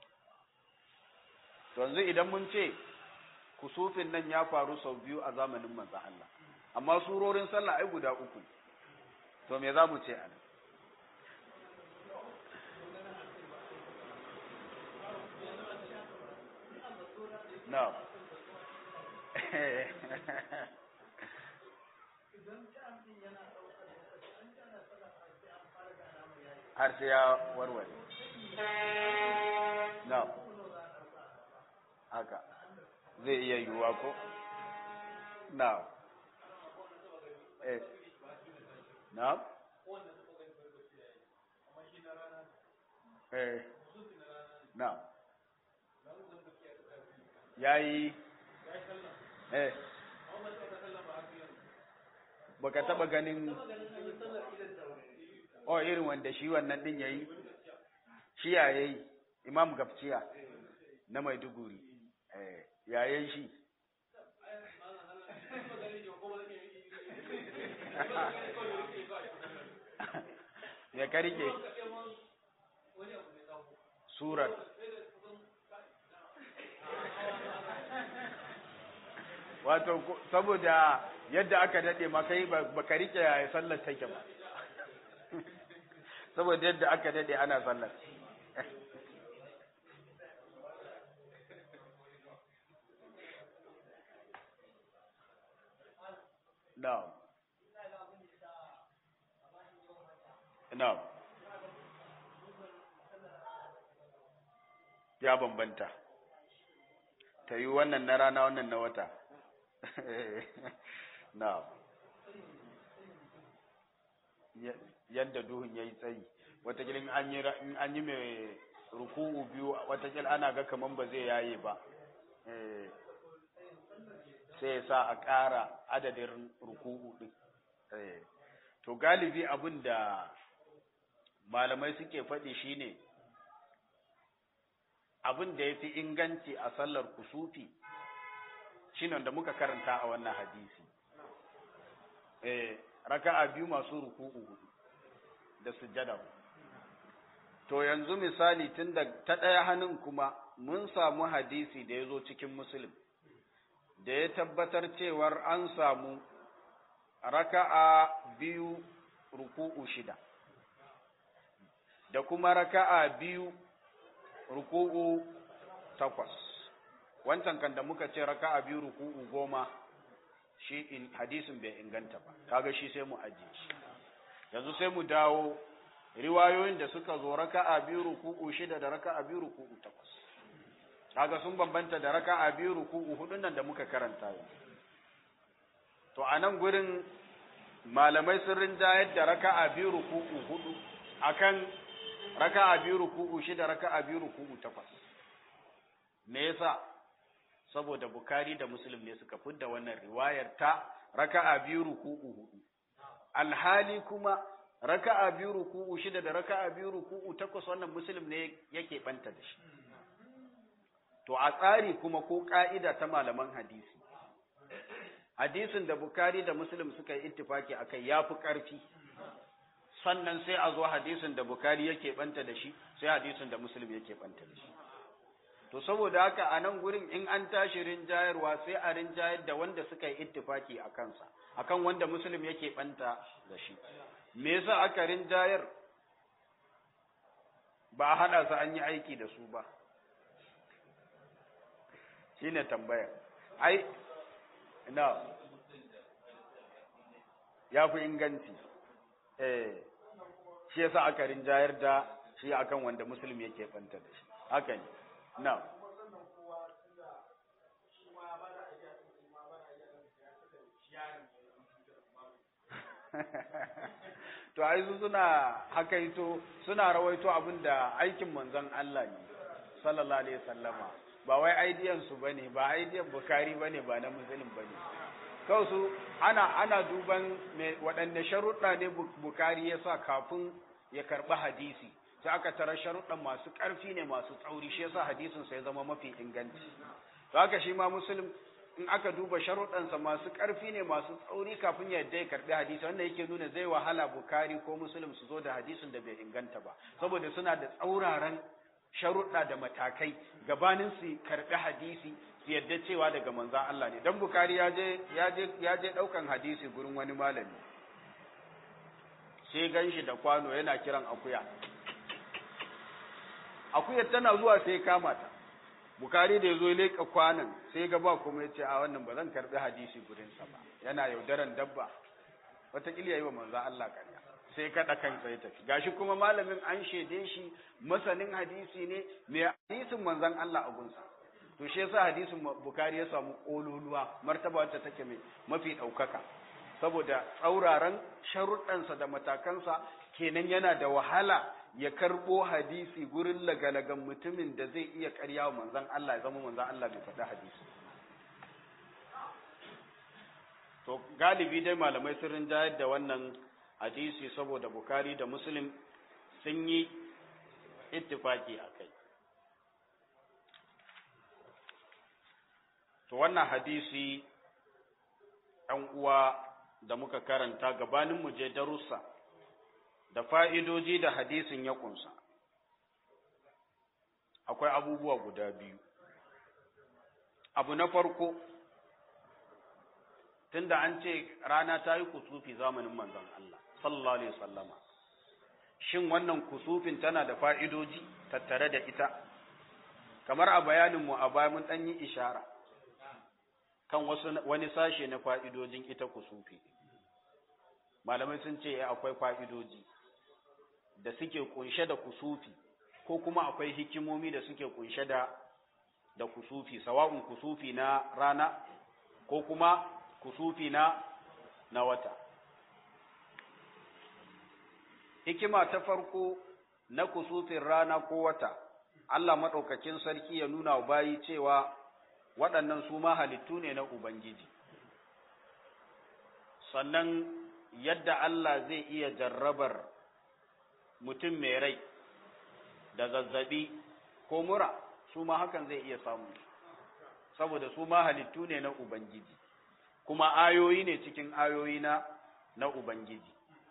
to yanzu idan mun ce kusufin nan ya faru sau biyu a zamanin manzo Allah amma surorin sallah ai guda uku to me za mu ce a nan no har sai ya warware no haka zai iya yiwuwa ko no eh no eh no yayi eh baka taba ganin oh irin wanda shi wannan din yayi shi ya yayi imam gafciya na maiduguri eh yayin shi me ka rike surar wato saboda yadda aka dade ma kai baka rike ya sallar take ba saboda yadda aka dade ana sallar Na'am. Na'am. Ya bambanta. Ta yi wannan na rana wannan na wata. Na'am. Yadda duhun ya yi tsayi, watakila in an yi mai ruku'u biyu, watakila ana ga kaman ba zai yaye ba. sai ya sa a ƙara adadin ruku'u ɗin. To galibi abin da malamai suke faɗi shine abin da ya fi inganci a sallar kusufi shine da muka karanta a wannan hadisi. Raka'a biyu masu ruku'u hudu da sujjada. To yanzu misali tun da ta ɗaya hannun kuma mun samu hadisi da ya zo cikin Musulun. da ya tabbatar cewar an samu raka'a biyu ruku'u shida da kuma raka'a biyu ruku'u takwas wancan kan da muka ce raka'a biyu ruku'u goma shi in hadisin bai inganta ba kaga shi sai mu ajiye shi yanzu sai mu dawo riwayoyin da suka zo raka'a biyu ruku'u shida da raka'a biyu ruku'u takwas kaga sun bambanta da raka'a biyu ruku'u hudun nan da muka karanta yau to a nan gurin malamai sun rinjayar da raka'a biyu ruku'u hudu akan raka'a biyu ruku'u shida raka'a biyu ruku'u takwas me yasa saboda bukari da muslim ne suka fidda wannan riwayar ta raka'a biyu ruku'u hudu alhali kuma raka'a biyu ruku'u shida da raka'a biyu ruku'u takwas wannan muslim ne yake banta da shi To, a tsari kuma ko ƙa'ida ta malaman hadisi, hadisin da Bukari da Muslim suka yi ittifaki a kai ya fi ƙarfi, sannan sai a zo hadisin da Bukari yake ɓanta da shi, sai hadisin da Muslim yake ɓanta da shi. To, saboda haka a nan gurin in an tashi rinjayarwa sai a rinjayar da wanda suka yi ittifaki a kansa, akan wanda Muslim yake ɓanta da shi. Me yasa aka rinjayar? Ba a haɗa su an yi aiki da su ba. shi ne tambaya ai na ya fi inganci eh shi yasa aka rinjayar da shi akan wanda musulmi yake fanta da shi haka ne na to ai su suna hakaito suna rawaito abinda aikin manzon Allah ne sallallahu alaihi wasallama ba wai aidiyan su bane ba aidiyan bukari bane ba na muslim bane kawai su ana ana duban me waɗanne sharuɗa ne bukari ya sa kafin ya karɓi hadisi sai aka tara sharuɗan masu ƙarfi ne masu tsauri shi yasa hadisin sa ya zama mafi inganci to haka shi ma muslim in aka duba sharuɗansa masu ƙarfi ne masu tsauri kafin ya yadda ya karɓi hadisi wanda yake nuna zai wahala bukari ko muslim su zo da hadisin da bai inganta ba saboda suna da tsauraran sharuɗa da matakai gabanin su karɓi hadisi su yadda cewa daga manzan Allah ne dan bukari ya je ya je ya je ɗaukan hadisi gurin wani malami sai gan shi da kwano yana kiran akuya akuyar tana zuwa sai kama ta bukari da ya zo leƙa kwanan sai ga ba kuma ya ce a wannan ba zan karɓi hadisi gurinsa ba yana yaudaran dabba wataƙila ya yi wa manzan Allah ƙarya sai kaɗa kansa ya tafi gashi kuma malamin an shaide shi masanin hadisi ne mai hadisin manzan Allah a gunsa to shi yasa hadisin bukari ya samu ƙololuwa martaba wacce take mai mafi ɗaukaka saboda tsauraran sharuɗansa da matakansa kenan yana da wahala ya karɓo hadisi gurin lagalagan mutumin da zai iya ƙarya wa manzan Allah ya zama manzan Allah bai faɗi hadisi to galibi dai malamai sun rinjayar da wannan hadisi saboda bukari da muslim sun yi ittifaki a kai to wannan hadisi ɗan uwa da muka karanta gabanin mu je darussa da fa'idoji da hadisin ya ƙunsa akwai abubuwa guda biyu abu na farko tunda an ce rana ta yi kusufi zamanin manzon Allah sallallahu alaihi wasallama shin wannan kusufin tana da fa'idoji tattare da ita kamar a bayaninmu a baya mun ɗan yi ishara kan wasu wani sashe na fa'idojin ita kusufi malamai sun ce akwai fa'idoji da suke kunshe da kusufi ko kuma akwai hikimomi da suke kunshe da da kusufi sawa'un kusufi na rana ko kuma kusufi na na wata hikima ta farko na kusufin rana ko wata Allah maɗaukakin sarki ya nuna wa bayi cewa waɗannan su ma halittu ne na Ubangiji sannan yadda Allah zai iya jarrabar mutum mai rai da zazzabi ko mura su ma hakan zai iya samu saboda su ma halittu ne na Ubangiji kuma ayoyi ne cikin ayoyi na na Ubangiji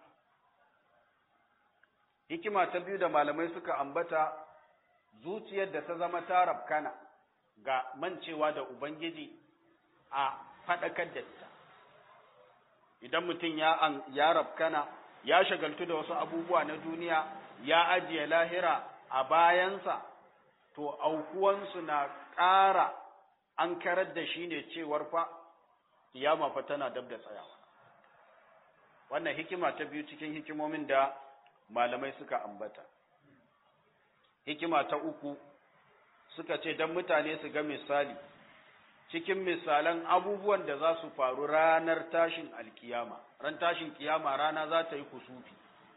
hikima ta biyu da malamai suka ambata zuciyar da ta zama ta rafkana ga mancewa da Ubangiji a faɗakar da ita idan mutum ya ya rafkana ya shagaltu da wasu abubuwa na duniya ya ajiye lahira a bayansa to aukuwansu na ƙara an karar da shi ne cewar fa kiyama fa tana dab da tsayawa wannan hikima ta biyu cikin hikimomin da malamai suka ambata hikima ta uku suka ce don mutane su ga misali cikin misalan abubuwan da za su faru ranar tashin alkiyama ran tashin kiyama rana za ta yi kusufi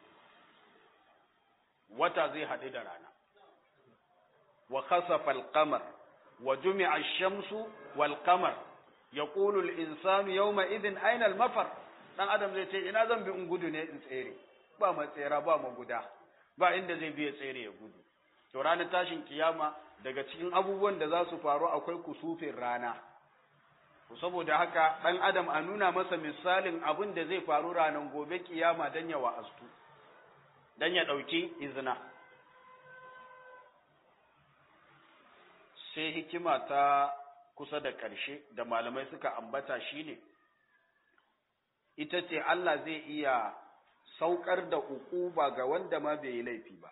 wata zai haɗu da rana wa khasafa al-qamar wa jumi'a ash-shamsu wal qamar yaqulu al-insanu yawma idhin ayna al-mafar dan adam zai ce ina zan bi in gudu ne in tsere ba matsera ba maguda ba inda zai biya tsere ya gudu to ranar tashin kiyama daga cikin abubuwan da za su faru akwai kusufin rana saboda haka ɗan adam a nuna masa misalin abin da zai faru ranar gobe kiyama don ya wa'astu don ya ɗauki izina sai hikima ta kusa da ƙarshe da malamai suka ambata shine ita ce Allah zai iya saukar da ukuba ga wanda ma bai yi laifi ba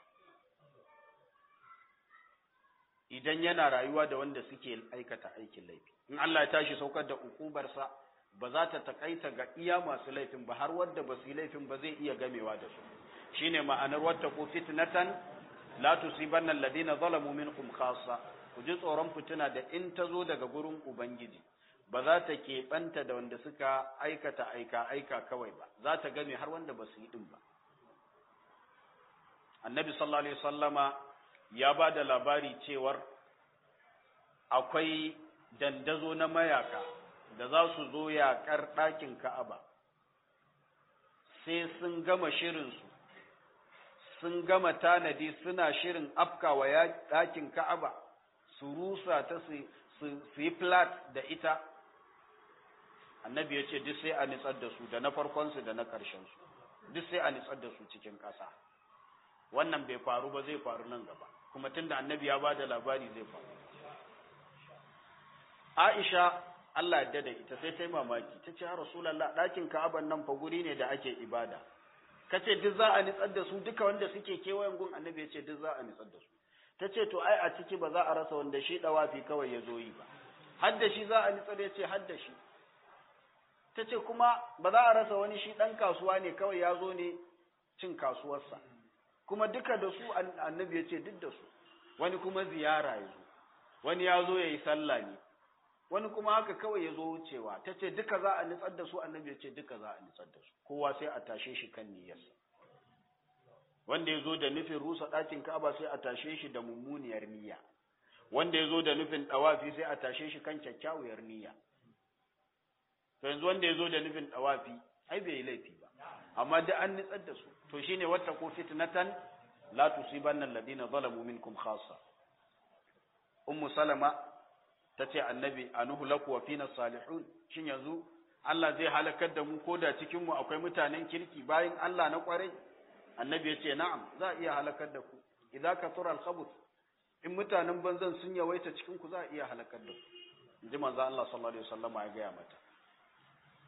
idan yana rayuwa da wanda suke aikata aikin laifi in Allah ya tashi saukar da ukubarsa ba za ta takaita ga iya masu laifin ba har wanda ba su yi laifin ba zai iya gamewa da su shine ma'anar wata ku fitnatan la tusibanna alladhina zalamu minkum khassa ku ji tsoron fitina da in ta zo daga gurin ubangiji ba za ta keɓanta da wanda suka aikata aika aika kawai ba za ta game har wanda ba su yi din ba annabi sallallahu alaihi wasallama ya ba da labari cewar akwai dandazo na mayaka da za su zo yaƙar ɗakin ka'aba sai sun gama shirinsu sun gama tanadi suna shirin afkawa ɗakin ka'aba su rusa ta su yi flat da ita annabi ya ce duk sai a nitsar da su da na farkonsu da na ƙarshensu duk sai a nitsar da su cikin ƙasa wannan bai faru ba zai faru nan gaba kuma tunda annabi ya bada labari zai faru Aisha Allah ya da ita sai ta yi mamaki ta ce ya Rasulullah ɗakin Ka'aban nan fa guri ne da ake ibada kace duk za a nitsar da su duka wanda suke kewayen gun annabi ya ce duk za a nitsar da su ta ce to ai a ciki ba za a rasa wanda shi dawafi kawai ya zo yi ba har da shi za a nitsar ya ce har da shi ta ce kuma ba za a rasa wani shi ɗan kasuwa ne kawai ya zo ne cin kasuwarsa kuma duka da su annabi ya ce duk da su wani kuma ziyara ya zo wani ya zo ya yi sallah ne wani kuma haka kawai ya zo wucewa ta ce duka za a nitsar da su annabi ya ce duka za a nitsar da su kowa sai a tashe shi kan niyyarsa wanda ya zo da nufin rusa ɗakin ka'aba sai a tashe shi da mummuniyar niyya wanda ya zo da nufin ɗawafi sai a tashe shi kan kyakkyawar niyya to yanzu wanda ya zo da nufin ɗawafi ai bai yi laifi ba amma duk an nitsar da su to shine wata ko fitnatan la tusibanna alladhina zalamu minkum khassa ummu salama tace annabi anuhu laku wa fina salihun shin yanzu Allah zai halakar da mu koda cikin mu akwai mutanen kirki bayan Allah na kwarai annabi ya ce na'am za a iya halakar da ku idza kathura al-khabuth in mutanen banzan sun yawaita cikin ku za a iya halakar da ku inji manzo Allah sallallahu alaihi wasallam ya gaya mata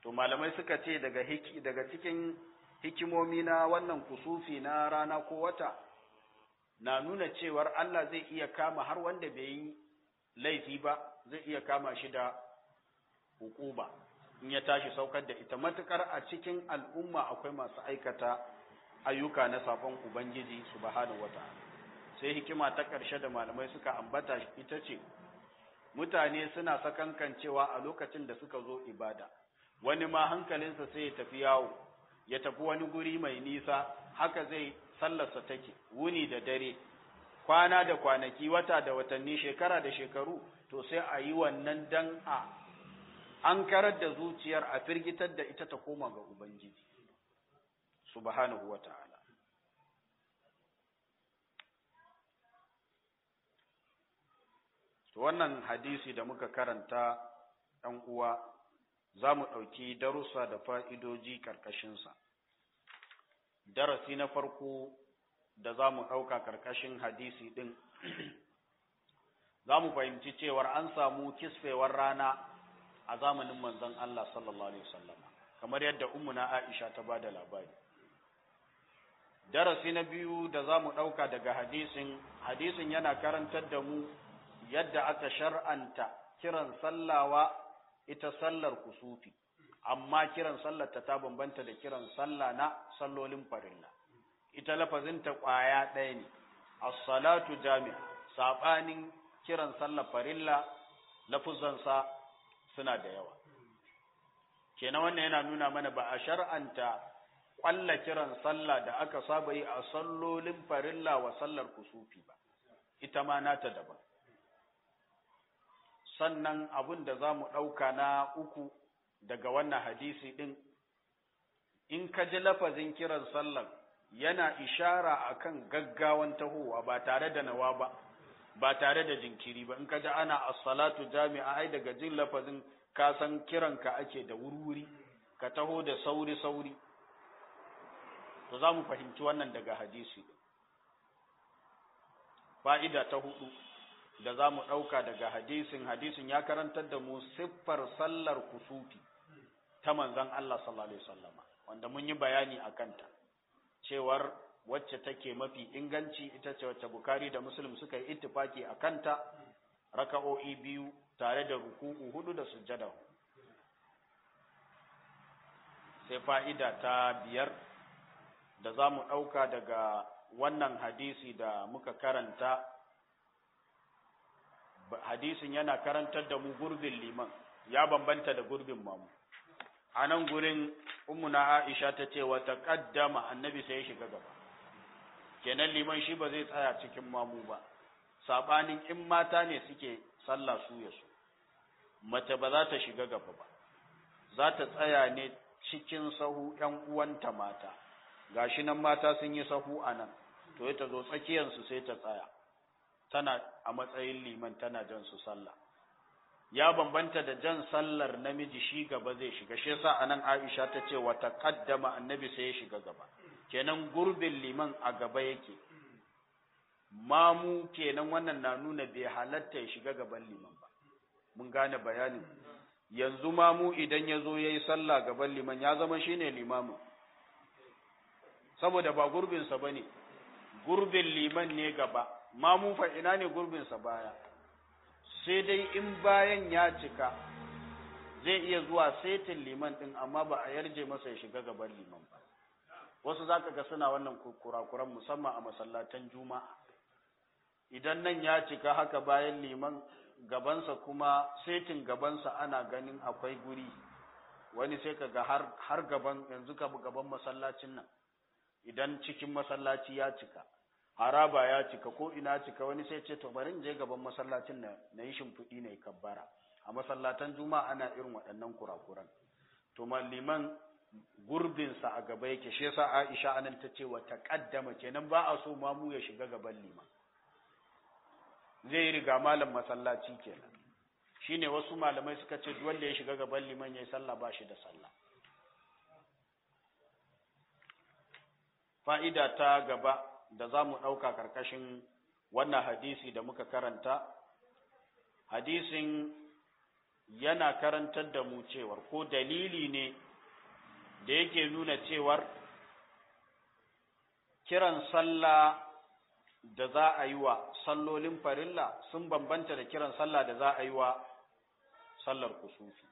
to malamai suka ce daga hiki daga cikin hikimomi na wannan kusufi na rana ko wata na nuna cewar Allah zai iya kama har wanda bai yi laifi ba zai iya kama shi da hukuba in ya tashi saukar da ita matukar a cikin al'umma akwai masu aikata ayyuka na sabon ubangiji subhanahu wata'ala sai hikima ta ƙarshe da malamai suka ambata ita ce mutane suna sakankancewa a lokacin da suka zo ibada wani ma hankalinsa sai ya tafi yawo ya tafi wani guri mai nisa haka zai sallarsa take wuni da dare kwana da kwanaki wata da watanni shekara da shekaru to sai a yi wannan dan a an karar da zuciyar a firgitar da ita ta koma ga ubangiji subhanahu wata'ala to wannan hadisi da muka karanta ɗan uwa za mu ɗauki darussa da fa'idoji ƙarƙashinsa. Darasi na farko da za mu ɗauka ƙarƙashin hadisi ɗin, za mu fahimci cewar an samu kisfewar rana a zamanin manzon Allah sallallahu Alaihi wasallama, kamar yadda umuna Aisha ta ba da labari. Darasi na biyu da za mu ɗauka daga hadisin, hadisin yana karantar da mu yadda aka shar'anta kiran sallawa ita sallar kusufi amma kiran sallar ta ta bambanta da kiran sallah na sallolin farilla ita lafazin ta kwaya ɗaya ne as-salatu jami'a sabanin kiran sallar farilla lafuzan sa suna da yawa kenan wannan yana nuna mana ba a shar'anta kwalla kiran sallah da aka saba yi a sallolin farilla wa sallar kusufi ba ita ma nata daban sannan abin da za mu ɗauka na uku daga wannan hadisi ɗin, in ka ji lafazin kiran sallar yana ishara akan gaggawan tahowa ba tare da nawa ba, ba tare da jinkiri ba, in ka ji ana as-salatu jami'a ai daga jin lafazin ka san kiranka ake da wurwuri, ka taho da sauri-sauri. To za mu fahimci wannan daga hadisi. Fa'ida ta hudu. da za mu ɗauka daga hadisin hadisin ya karantar da mu siffar sallar kusufi ta manzan Allah sallallahu Alaihi wasallama wanda mun yi bayani a kanta cewar wacce take mafi inganci ita ce wacce bukari da muslim suka yi ittifaki a kanta raka'o'i biyu tare da ruku'u hudu da sujjada sai fa'ida ta biyar da za mu ɗauka daga wannan hadisi da muka karanta hadisin yana karantar da mu gurbin liman ya bambanta da gurbin mamu a nan gurin ummuna aisha ta ce wa taqaddama annabi sai ya shiga gaba kenan liman shi ba zai tsaya cikin mamu ba sabanin in mata ne suke sallah su ya su mace ba za ta shiga gaba ba za ta tsaya ne cikin sahu ƴan uwanta mata gashi nan mata sun yi sahu a nan to ta zo tsakiyarsu sai ta tsaya tana a matsayin liman tana jan su sallah ya bambanta da jan sallar namiji shi gaba zai shiga shi yasa anan Aisha ta ce wa taqaddama annabi sai ya shiga gaba kenan gurbin liman a gaba yake mamu kenan wannan na nuna bai halatta ya shiga gaban liman ba mun gane bayanin yanzu mamu idan ya zo ya yi sallah gaban liman ya zama shine limamin saboda ba gurbinsa ba ne gurbin liman ne gaba mamu fa ina ne gurbinsa baya sai dai in bayan ya cika zai iya zuwa setin liman din amma ba a yarje masa ya shiga gaban liman ba wasu zaka ga suna wannan kurakuran musamman a masallatan juma'a idan nan ya cika haka bayan liman gabansa kuma setin gabansa ana ganin akwai guri wani sai ka ga har, har gaban yanzu ka gaban masallacin nan idan cikin masallaci ya cika haraba ya cika ko ina cika wani sai ce to bari in je gaban masallacin na na yi shimfiɗi na yi kabbara a masallatan juma'a ana irin waɗannan kurakuran to malliman gurbinsa a gaba yake shi yasa Aisha anan ta ce wa taqaddama kenan ba a so mamu ya shiga gaban liman zai riga malam masallaci kenan shine wasu malamai suka ce duk wanda ya shiga gaban liman yayi sallah ba shi da sallah fa'ida ta gaba da za mu ɗauka ƙarƙashin wannan hadisi da muka karanta hadisin yana karantar da mu cewar ko dalili ne da yake nuna cewar kiran sallah da za a yi wa sallolin farilla sun bambanta da kiran sallah da za a yi wa sallar kusufi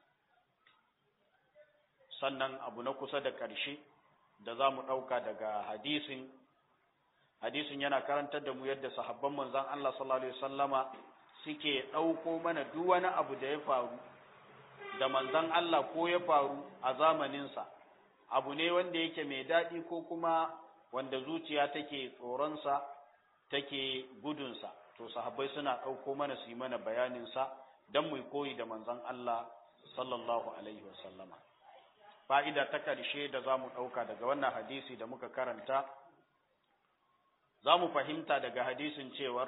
sannan abu na kusa da ƙarshe da za mu ɗauka daga hadisin hadisin yana karantar da mu yadda sahabban manzan Allah sallallahu alaihi wasallama suke ɗauko mana duk wani abu da ya faru da manzan Allah ko ya faru a zamaninsa abu ne wanda yake mai daɗi ko kuma wanda zuciya take tsoronsa take gudunsa to sahabbai suna ɗauko mana su yi mana bayaninsa don mu koyi da manzan Allah sallallahu alaihi wasallama fa'ida ta ƙarshe da za mu ɗauka daga wannan hadisi da muka karanta za mu fahimta daga hadisin cewar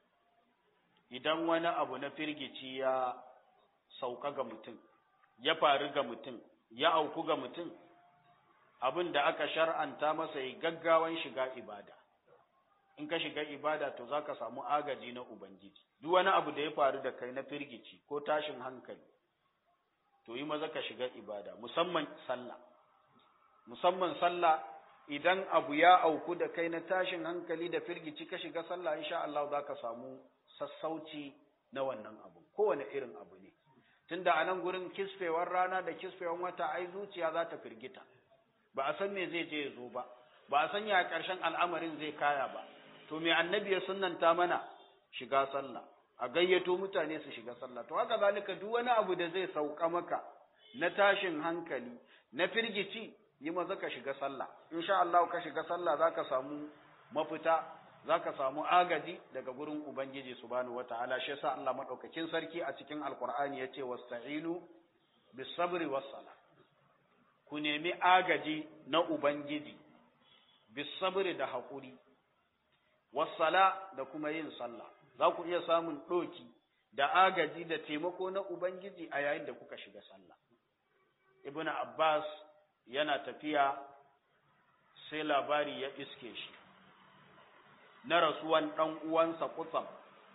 idan wani abu na firgici ya sauka ga mutum ya faru ga mutum ya auku ga mutum abin da aka shar'anta masa yi gaggawan shiga ibada in ka shiga ibada to za ka samu agaji na ubangiji duk wani abu da ya faru da kai na firgici ko tashin hankali to yi maza ka shiga ibada musamman sallah musamman sallah idan abu ya auku da kai na tashin hankali da firgici ka shiga sallah insha Allah za ka samu sassauci na wannan abu kowane irin abu ne tunda a nan gurin kisfewar rana da kisfewar wata ai zuciya za ta firgita ba a san me zai je ya zo ba ba a san ya ƙarshen al'amarin zai kaya ba to me annabi ya sunnanta mana shiga sallah a gayyato mutane su shiga sallah to haka zalika duk wani abu da zai sauka maka na tashin hankali na firgici yi maza ka shiga sallah insha Allah ka shiga sallah zaka samu mafita zaka samu agaji daga gurin ubangiji subhanahu wataala shi yasa Allah madaukakin sarki a cikin alqur'ani yace wasta'inu bis sabri was sala ku nemi agaji na ubangiji bis sabri da hakuri was sala da kuma yin sallah za ku iya samun ɗoki da agaji da taimako na Ubangiji a yayin da kuka shiga sallah. Ibn Abbas yana tafiya sai labari ya iske shi, na rasuwan ɗan uwansa kutsam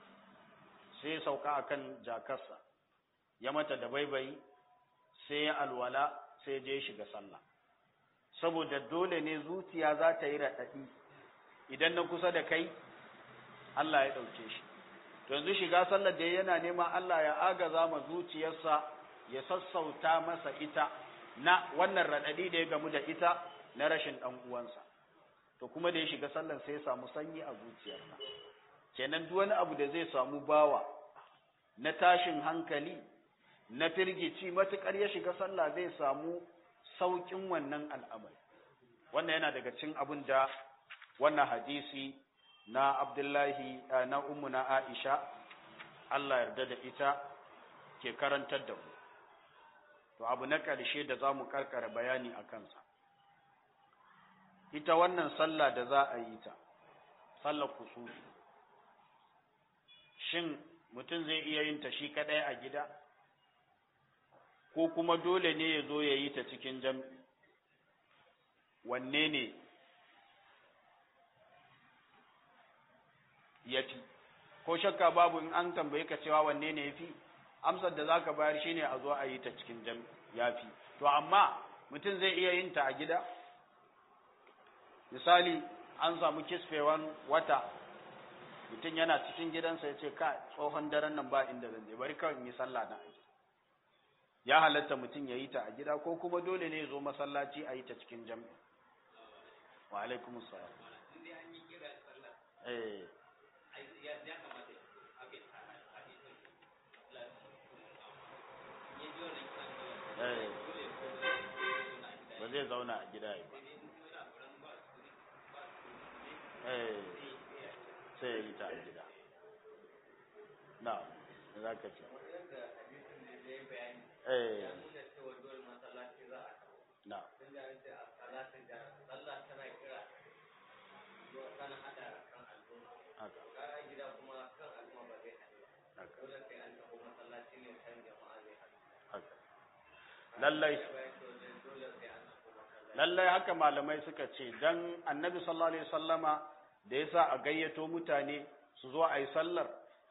sai sauka a kan jakarsa, ya mata da baibayi sai ya alwala sai je shiga sallah. Saboda dole ne zuciya za ta yi raɗaɗi idan na kusa da kai, Allah ya ɗauke shi. to yanzu shiga sallar da yana neman Allah ya agaza ma zuciyarsa ya sassauta masa ita na wannan raɗaɗi da ya gamu da ita na rashin ɗan uwansa to kuma da ya shiga sallar sai ya samu sanyi a zuciyarsa kenan duk wani abu da zai samu bawa na tashin hankali na firgici matukar ya shiga sallah zai samu sauƙin wannan al'amari wannan yana daga cikin abin da wannan hadisi na Abdullahi na ummu na Aisha Allah yarda da ita ke karantar da mu to abu na ƙarshe da za mu karkara bayani a kansa ita wannan sallah da za a yi ta sallar kusufi shin mutum zai iya yin ta shi kaɗai a gida ko kuma dole ne ya zo ya yi ta cikin jam'i wanne ne ya fi ko shakka babu in an tambaye ka cewa wanne ne ya fi amsar da zaka bayar shine a zo a yi ta cikin jam ya fi to amma mutum zai iya yin ta a gida misali an samu kisfewan wata mutum yana cikin gidansa ya ce ka tsohon daren nan ba inda zan je bari kawai in yi sallah na aji ya halatta mutum ya yi ta a gida ko kuma dole ne ya zo masallaci a yi ta cikin jami'i wa alaikumus salam eh ba zai zauna a gida ba sai ya yi ta a gida na za ka ce na haka lallai lallai haka malamai suka ce dan annabi sallallahu alaihi wasallama da yasa a gayyato mutane su zo a yi sallar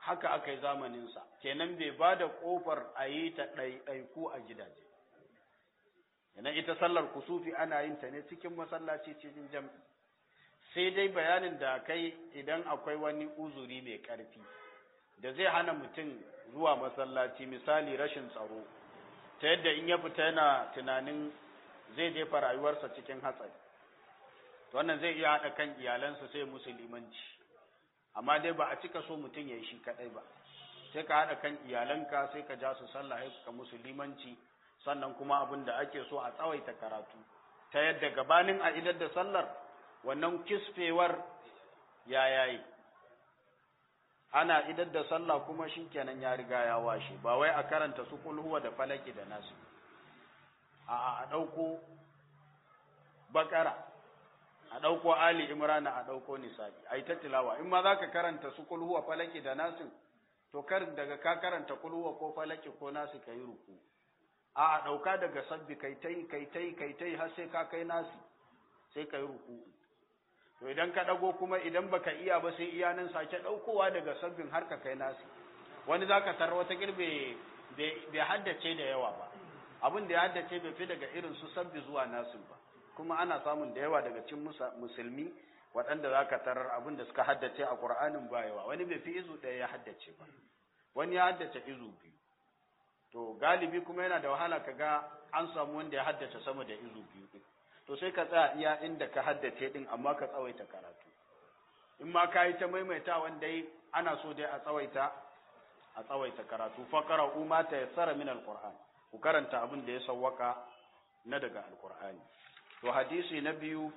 haka aka yi zamaninsa kenan bai ba da ƙofar a yi ta ɗaiɗaiku a gidaje yana ita sallar kusufi ana yin ta ne cikin masallaci cikin jam'i sai dai bayanin da kai idan akwai wani uzuri mai ƙarfi da zai hana mutum zuwa masallaci misali rashin tsaro ta yadda in ya fita yana tunanin zai jefa rayuwarsa cikin hatsari wannan zai iya haɗa kan iyalansa sai musulmanci amma dai ba a cika so mutum ya yi shi kaɗai ba sai ka haɗa kan iyalanka sai ka ja su sallah ka musulmanci sannan kuma abin da ake so a tsawaita karatu ta yadda gabanin a idar da sallar wannan kisfewar ya yayi ana idar da sallah kuma shikenan ya riga ya washe ba wai a karanta su kulhuwa da falaki da nasu a a dauko bakara a dauko ali imrana a dauko nisa'i ai ta tilawa in ma zaka karanta su kulhuwa falaki da nasu to kar daga ka karanta kulhuwa ko falaki ko nasu kai ruku a a dauka daga sabbi kai tai kai tai kai tai har sai ka kai nasu sai kai ruku to idan ka dago kuma idan baka iya ba sai iya nan sake daukowa daga sabbin har ka kai nasu wani zaka tar wata girbe bai haddace da yawa ba abin da ya haddace bai fi daga irin su sabbi zuwa nasu ba kuma ana samun da yawa daga cikin musulmi waɗanda zaka tarar abin da suka haddace a Qur'anin ba yawa wani bai fi izu ɗaya ya haddace ba wani ya haddace izu biyu to galibi kuma yana da wahala kaga an samu wanda ya haddace sama da izu biyu din to sai ka tsaya iya inda ka haddace din amma ka tsawaita karatu in ma ka yi ta maimaita wanda ana so dai a tsawaita a tsawaita karatu fakara umma ta yassara min alquran ku karanta abin da ya sawwaka na daga alqur'ani to hadisi na biyu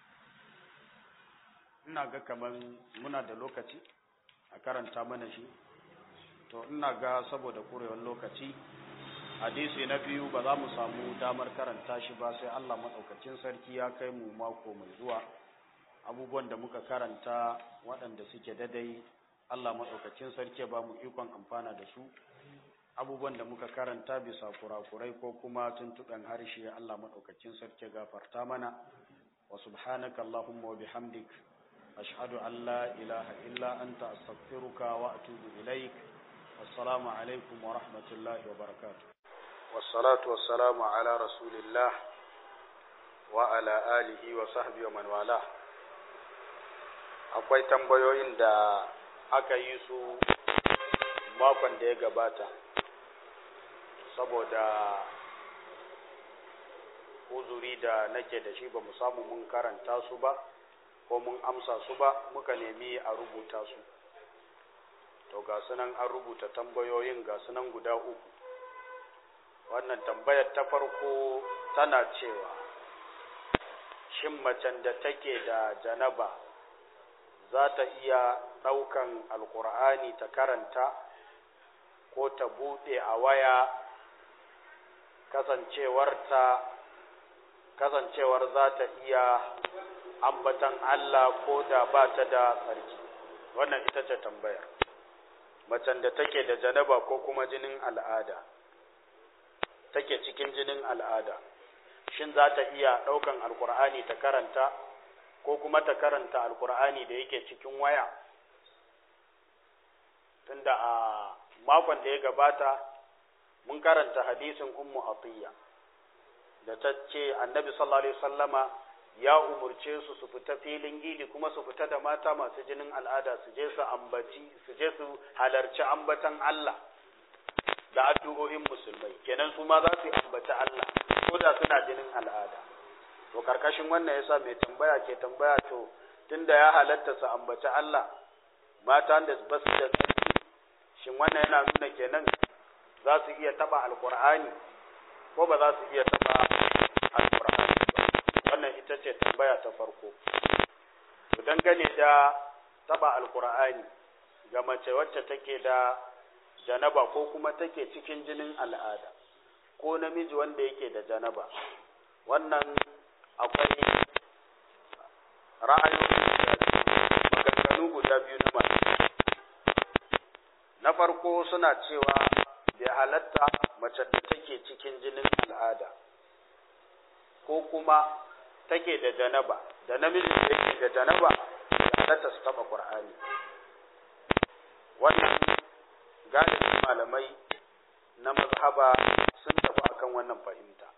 ina ga kaman muna da lokaci a karanta mana shi to ina ga saboda kurewar lokaci hadisi na biyu ba za mu samu damar karanta shi ba sai Allah maɗaukacin sarki ya kai mu mako mai zuwa abubuwan da muka karanta waɗanda suke dadai Allah maɗaukacin sarki ba mu ikon amfana da su abubuwan da muka karanta bisa kurakurai ko kuma tuntuɓen harshe Allah maɗaukacin sarki gafarta mana wa subhanaka Allahumma wa bihamdik ashhadu an la ilaha illa anta astaghfiruka wa atubu ilaik wassalamu alaikum wa rahmatullahi wa barakatuh والصلاة والسلام على رسول الله وعلى آله وصحبه ومن والاه akwai tambayoyin da aka yi su makon da ya gabata saboda uzuri da nake da shi ba mu samu mun karanta su ba ko mun amsa su ba muka nemi a rubuta su to ga sunan an rubuta tambayoyin ga sunan guda uku wannan tambayar ta farko tana cewa shin macen da take da janaba za ta iya ɗaukan alkur'ani ta karanta ko ta buɗe a waya kasancewarta kasancewar za ta iya ambatan Allah ko da ba ta da tsarki wannan ita ce tambayar macen da take da janaba ko kuma jinin al'ada take cikin jinin al'ada shin za ta iya ɗaukan alkur'ani ta karanta ko kuma ta karanta alkur'ani da yake cikin waya tunda a makon da ya gabata mun karanta hadisin ummu atiyya da ta ce annabi sallallahu alaihi wasallama ya umurce su su fita filin gidi kuma su fita da mata masu jinin al'ada su je su ambaci su je su halarci ambatan Allah da addu'o'in musulmai kenan su ma za su ambaci Allah ko da suna jinin al'ada to karkashin wannan yasa mai tambaya ke tambaya to tunda ya halatta su ambaci Allah mata da ba su da tsarki shin wannan yana nuna kenan za su iya taba alqur'ani ko ba za su iya taba alqur'ani ba wannan ita ce tambaya ta farko to dangane da taba alqur'ani ga mace wacce take da janaba ko kuma take cikin jinin al'ada ko namiji wanda yake da janaba wannan akwai ra'ayoyi maganganu guda biyu na masu na farko suna cewa bai halatta mace da take cikin jinin al'ada ko kuma take da janaba da namiji da yake da janaba ya halatta su taba qur'ani wannan galibin malamai na mazhaba sun tafi akan wannan fahimta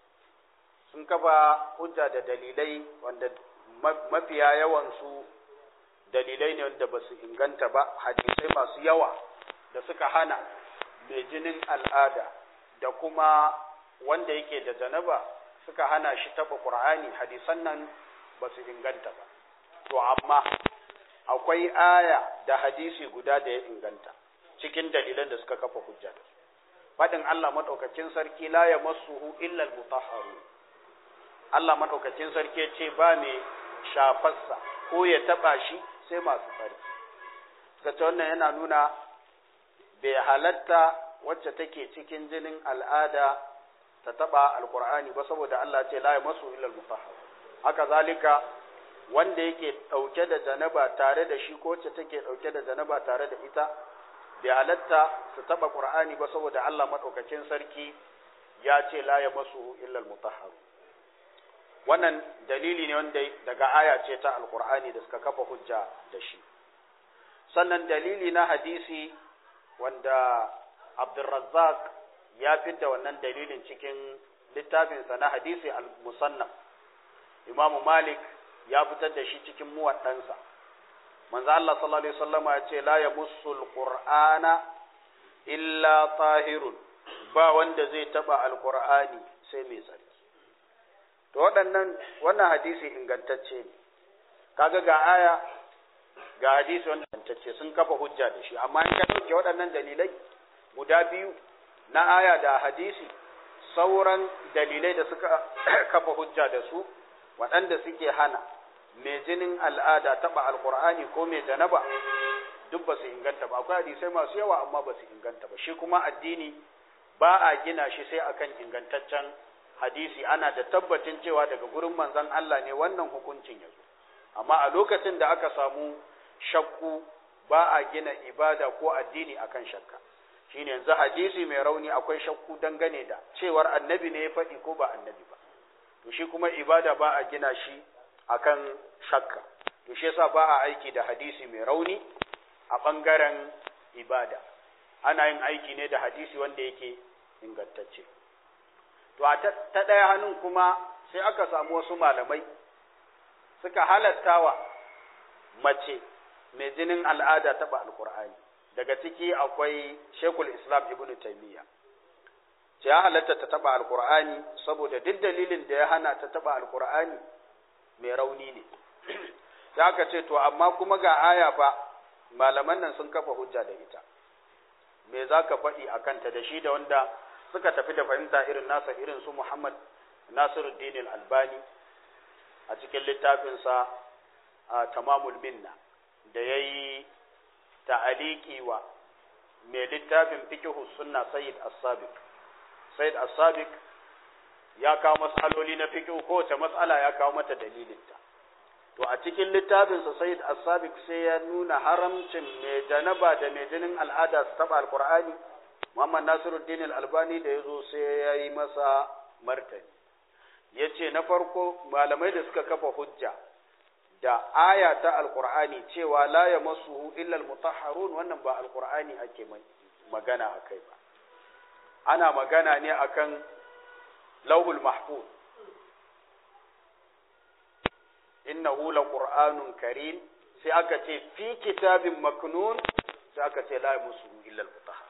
sun kafa hujja da dalilai wanda mafiya yawansu dalilai ne wanda ba su inganta ba hadisai masu yawa da suka hana mai jinin al'ada da kuma wanda yake da janaba suka hana shi taɓa ƙur'ani hadisan nan ba su inganta ba to amma akwai aya da hadisi guda da ya inganta cikin dalilan da suka kafa hujja da su faɗin Allah maɗaukakin sarki la ya masuhu illa al-mutahharu Allah maɗaukakin sarki ce ba mai shafarsa ko ya taɓa shi sai masu tsarki suka ce wannan yana nuna bai halatta wacce take cikin jinin al'ada ta taɓa alkur'ani ba saboda Allah ce la ya masu illa al-mutahharu haka zalika wanda yake ɗauke da janaba tare da shi ko wacce take ɗauke da janaba tare da ita bai halatta su taɓa ƙur'ani ba saboda Allah maɗaukakin sarki ya ce la ya masu illal mutahharu wannan dalili ne wanda daga aya ce ta alƙur'ani da suka kafa hujja da shi sannan dalili na hadisi wanda Abdulrazzaq ya fidda wannan dalilin cikin littafinsa na hadisi al-musannaf Imam Malik ya fitar da shi cikin muwaddansa manzo Allah sallallahu alaihi wasallam ya ce la yamussul qur'ana illa tahirun ba wanda zai taba alqur'ani sai mai tsarki to waɗannan wannan hadisi ingantacce ne kaga ga aya ga hadisi wanda ingantacce sun kafa hujja da shi amma in ka dauke waɗannan dalilai guda biyu na aya da hadisi sauran dalilai da suka kafa hujja da su waɗanda suke hana mai jinin al'ada taɓa alkur'ani ko mai janaba duk ba su inganta ba akwai hadisai masu yawa amma ba su inganta ba shi kuma addini ba a gina shi sai akan ingantaccen hadisi ana da tabbacin cewa daga gurin manzon Allah ne wannan hukuncin ya zo amma a lokacin da aka samu shakku ba a gina ibada ko addini akan shakka shine yanzu hadisi mai rauni akwai shakku dangane da cewar annabi ne ya faɗi ko ba annabi ba to shi kuma ibada ba a gina shi akan shakka to shi yasa ba a aiki da hadisi mai rauni a bangaren ibada ana yin aiki ne da hadisi wanda yake ingantacce to a ta ɗaya hannun kuma sai aka samu wasu malamai suka halattawa mace mai jinin al'ada taɓa alkur'ani daga ciki akwai shekul islam ibnu taimiyya ce ya halatta ta taɓa alkur'ani saboda duk dalilin da ya hana ta taɓa alkur'ani mai rauni ne za aka ce to amma kuma ga aya fa malaman nan sun kafa hujja da ita me za ka faɗi a kanta da shi da wanda suka tafi da fahimta irin nasa irin su muhammad nasiruddin albani a cikin littafinsa a tamamul minna da ya yi ta'aliki wa mai littafin fikihu sunna sayyid as-sabiq sayyid as-sabiq ya kawo mas'aloli na fikihu kowace mas'ala ya kawo mata dalilinta to a cikin littafinsa sayyid as-sabiq sai ya nuna haramcin mai janaba da mai jinin al'ada su taba alqur'ani muhammad nasiruddin al-albani da yazo sai ya yi masa martani yace na farko malamai da suka kafa hujja da aya ta alqur'ani cewa la yamassuhu illa al-mutahharun wannan ba alqur'ani ake magana akai ba ana magana ne akan lauhul mahfuz innahu laqur'anun karim sai aka ce fi kitabin maknun sai aka ce la yamassuhu illa al-mutahhar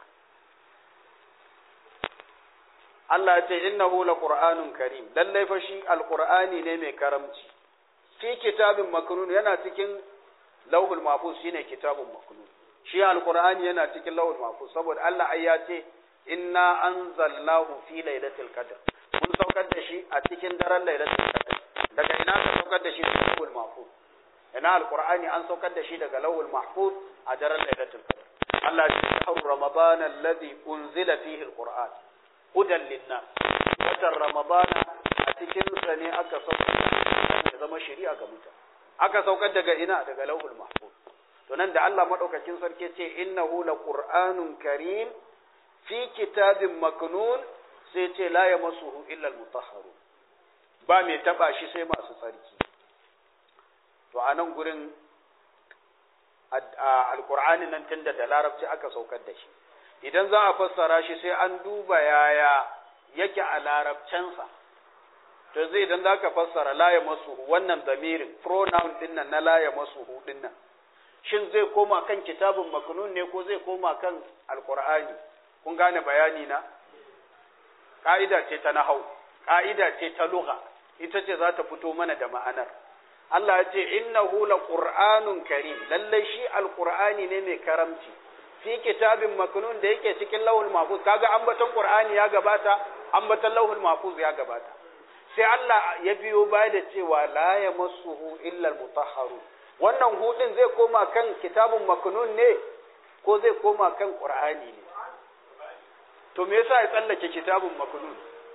Allah ya ce innahu laqur'anun karim lallai fa shi alqur'ani ne mai karamci fi kitabin maknun yana cikin lauhul mahfuz shine kitabun maknun shi alqur'ani yana cikin lauhul mahfuz saboda Allah ai ya ce inna anzalnahu fi lailatul qadr mun saukar da shi a cikin daren lailatul qadr daga ina ka saukar da shi daga lauhul mahfuz ina alqur'ani an saukar da shi daga lauhul mahfuz a daren lailatul qadr Allah ya ce shahru ramadan alladhi unzila fihi alqur'an hudan linnas watan ramadana a cikin sa ne aka saukar da zama shari'a ga mutane aka saukar daga ina daga lauhul mahfuz to nan da Allah madaukakin sarki ce innahu laqur'anun karim fi kitabin maknun sai ce la yamassuhu illa almutahharun ba mai taba shi sai masu tsarki to a nan gurin alkur'ani nan tunda da larabci aka saukar da shi idan za a fassara shi sai an duba yaya yake a larabcensa to zai idan za ka fassara la ya masuhu wannan damirin pronoun din nan na la ya masuhu din nan shin zai koma kan kitabun maknun ne ko zai koma kan alkur'ani kun gane bayani na ka'ida ce ta nahau ka'ida ce ta lugha ita ce za ta fito mana da ma'anar Allah ya ce innahu laqur'anun karim lalle shi alqur'ani ne mai karamci fi kitabin maknun da yake cikin lawhul mahfuz kaga ambaton qur'ani ya gabata ambaton lawhul mahfuz ya gabata sai Allah ya biyo baya da cewa la yamassuhu illa almutahharu wannan hudin zai koma kan kitabun maknun ne ko zai koma kan qur'ani ne to me yasa ya tsallake kitabun maknun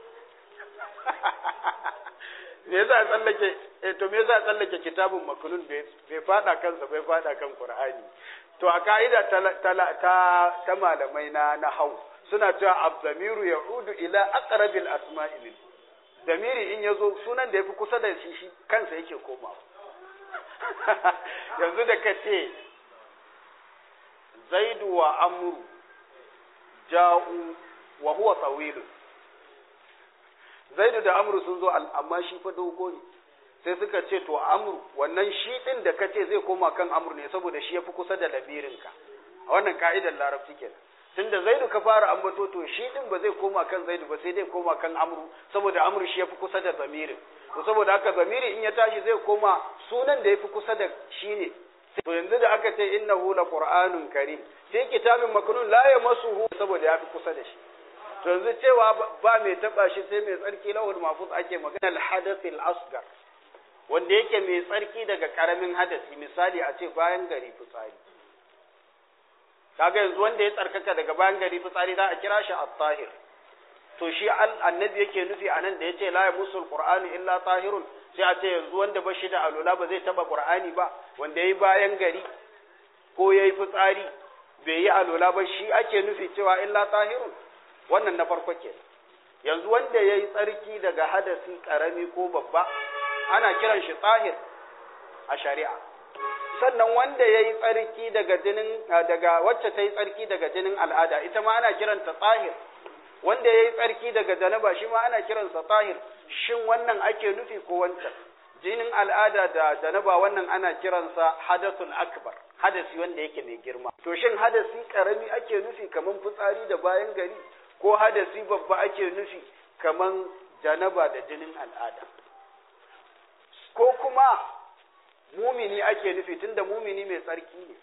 me yasa ya tsallake eh to me yasa ya tsallake kitabun maknun bai bai fada kansa bai fada kan qur'ani to a ka'ida ta ta ta malamai na nahau suna cewa abdamiru ya'udu ila aqrabil asma'i min damiri in yazo sunan da yafi kusa da shi shi kansa yake komawa yanzu da kace zaidu wa amru ja'u wa huwa tawilun zaidu da amru sun zo amma shi fa dogo ne sai suka ce to amru wannan shi din da kace zai koma kan amru ne saboda shi yafi kusa da lamirinka a wannan ka'idar larabci kenan tunda zaidu ka fara ambato to shi din ba zai koma kan zaidu ba sai dai koma kan amru saboda amru shi yafi kusa da zamirin to saboda haka zamiri in ya tashi zai koma sunan da yafi kusa da shi ne to yanzu da aka ce innahu laqur'anun karim sai kitabin maknun la yamassuhu saboda yafi kusa da shi to yanzu cewa ba mai taba shi sai mai tsarki lahul mahfuz ake magana al hadath al asghar wanda yake mai tsarki daga karamin hadasi misali a ce bayan gari fitsari kaga yanzu wanda ya tsarkaka daga bayan gari fitsari za a kira shi at-tahir to shi annabi yake nufi anan da yace la yamusul qur'anu illa tahirun sai a ce yanzu wanda ba shi da alula ba zai taba qur'ani ba wanda yayi bayan gari ko yayi fitsari bai yi alula ba shi ake nufi cewa illa tahirun wannan na farko ke yanzu wanda yayi tsarki daga hadasi karami ko babba ana kiran shi tahir a shari'a sannan wanda ya yi tsarki daga jinin daga wacce ta yi tsarki daga jinin al'ada ita ma ana kiranta tsahir wanda ya yi tsarki daga janaba shi ma ana kiransa tsahir shin wannan ake nufi ko wancan jinin al'ada da janaba wannan ana kiransa hadathun akbar hadasi wanda yake mai girma to shin hadasi karami ake nufi kaman fitsari da bayan gari ko hadasi babba ake nufi kaman janaba da jinin al'ada ko kuma mumini ake nufi tunda mumini mai tsarki ne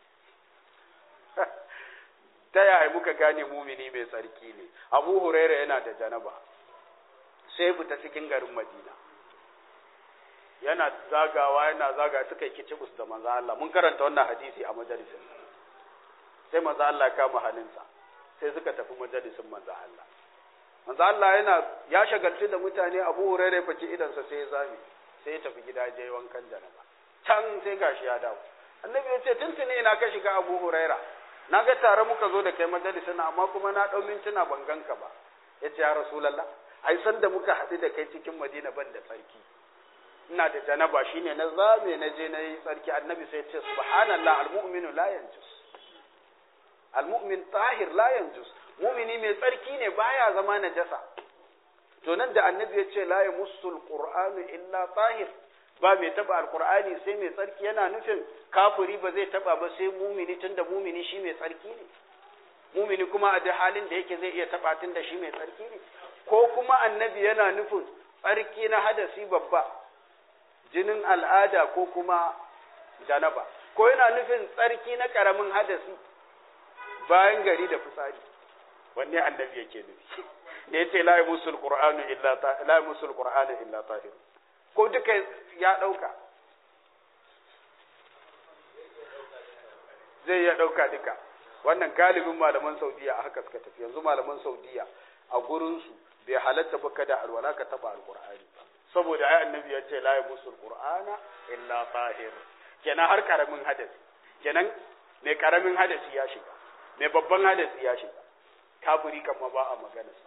ta yaya muka gane mumini mai tsarki ne abu huraira yana da janaba sai fita cikin garin madina yana zagawa yana zaga suka yi kicibus da manzo Allah mun karanta wannan hadisi a majalisin sai manzo Allah ya kama hannunsa sai suka tafi majalisin manzo Allah manzo Allah yana ya shagaltu da mutane abu huraira ya faki idansa sai ya zame sai ya tafi gida je wankan janaba can sai gashi ya dawo annabi ya ce tuntuni ina ka shiga abu huraira na ga tare muka zo da kai majalisin amma kuma na ɗau mintuna ban ganka ba ya ce ya rasulallah ai san da muka haɗu da kai cikin madina ban da tsarki ina da janaba shine na zame na je na yi tsarki annabi sai ya ce subhanallah almu'minu la yanjus almu'min tahir la yanjus mu'mini mai tsarki ne baya zama najasa to nan da annabi ya ce la yamussul qur'anu illa tahir ba mai taba alqur'ani sai mai tsarki yana nufin kafiri ba zai taba ba sai mumini tunda mumini shi mai tsarki ne mumini kuma a da halin da yake zai iya taba tunda shi mai tsarki ne ko kuma annabi yana nufin tsarki na hadasi babba jinin al'ada ko kuma janaba ko yana nufin tsarki na karamin hadasi bayan gari da fitsari wanne annabi yake nufi da yace la yusul qur'anu illa ta la yusul qur'anu illa tahir ko duka ya dauka zai ya dauka duka wannan galibin malaman saudiya a haka suka tafi yanzu malaman saudiya a gurin su bai halatta ba kada alwala ka taba alqur'ani saboda ai annabi ya ce la yusul qur'ana illa tahir kenan har karamin hadasi kenan mai karamin hadasi ya shiga mai babban hadasi ya shiga kafiri kan ma ba a maganarsa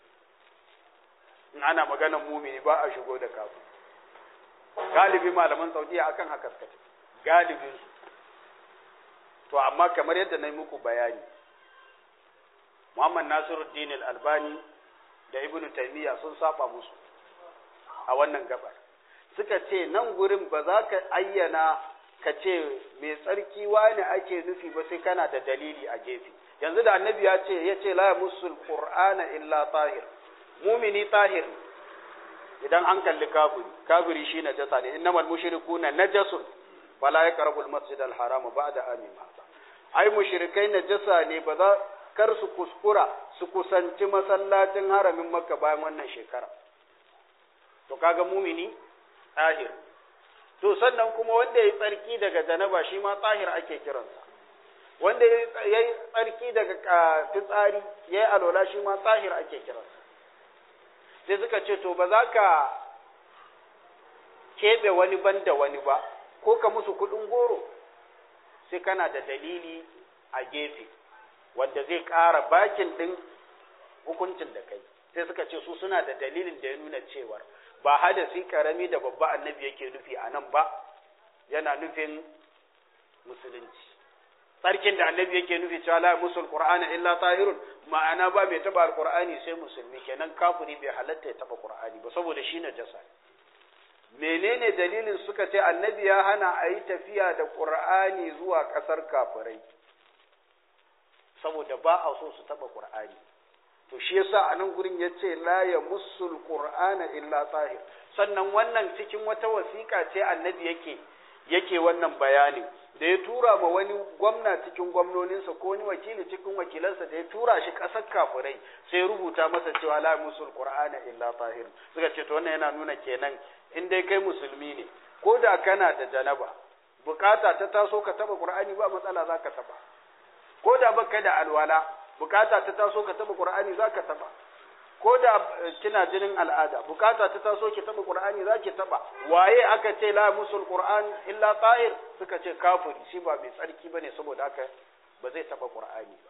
in ana maganar mumini ba a shigo da kafiri galibi malaman saudiya akan haka suka ce galibin su to amma kamar yadda na yi muku bayani Muhammad Nasiruddin Al-Albani da Ibn Taymiyyah sun saba musu a wannan gabar suka ce nan gurin ba za ka ayyana ka ce mai tsarki wani ake nufi ba sai kana da dalili a gefe yanzu da annabi ya ce ya ce la musul qur'ana illa tahir mumini tahir idan an kalli kafiri kafiri shi najasa ne innamal mushrikuna najasun fala yaqrabu al-masjid al-haram ba'da amin hada ai mushrikai najasa ne ba za kar su kuskura su kusanci masallacin haramin makka bayan wannan shekara to kaga mumini tahir to sannan kuma wanda ya tsarki daga janaba shi ma tahir ake kiransa wanda ya yi tsarki daga fitsari ya yi alola shi ma tahir ake kiransa sai suka ce to ba za ka keɓe wani ban da wani ba ko ka musu kuɗin goro sai kana da dalili a gefe wanda zai ƙara bakin ɗin hukuncin da kai sai suka ce su suna da dalilin da ya nuna cewar ba hadasi karami da babba annabi yake nufi a nan ba yana nufin musulunci tsarkin da annabi yake nufi cewa la musul qur'ana illa tahirun ma'ana ba mai taba alqur'ani sai musulmi kenan kafiri bai halatta ya taba qur'ani ba saboda shi najasa menene dalilin suka ce annabi ya hana a yi tafiya da qur'ani zuwa kasar kafirai saboda ba a so su taba qur'ani to shi yasa a nan gurin ya ce la ya musul qur'ana illa tahir sannan wannan cikin wata wasiƙa ce annabi yake yake wannan bayanin da ya tura ma wani gwamna cikin gwamnoninsa ko wani wakili cikin wakilansa da ya tura shi ƙasar kafirai sai rubuta masa cewa la musul qur'ana illa tahir suka ce to wannan yana nuna kenan in dai kai musulmi ne ko da kana da janaba bukata ta taso ka taba qur'ani ba matsala zaka taba ko da baka da alwala bukata ta taso ka taba qur'ani zaka taba ko da kina jinin al'ada bukata ta taso ki taba qur'ani zaki taba waye aka ce la musul qur'an illa ta'ir suka ce kafiri shi ba mai tsarki bane saboda haka ba zai taba qur'ani ba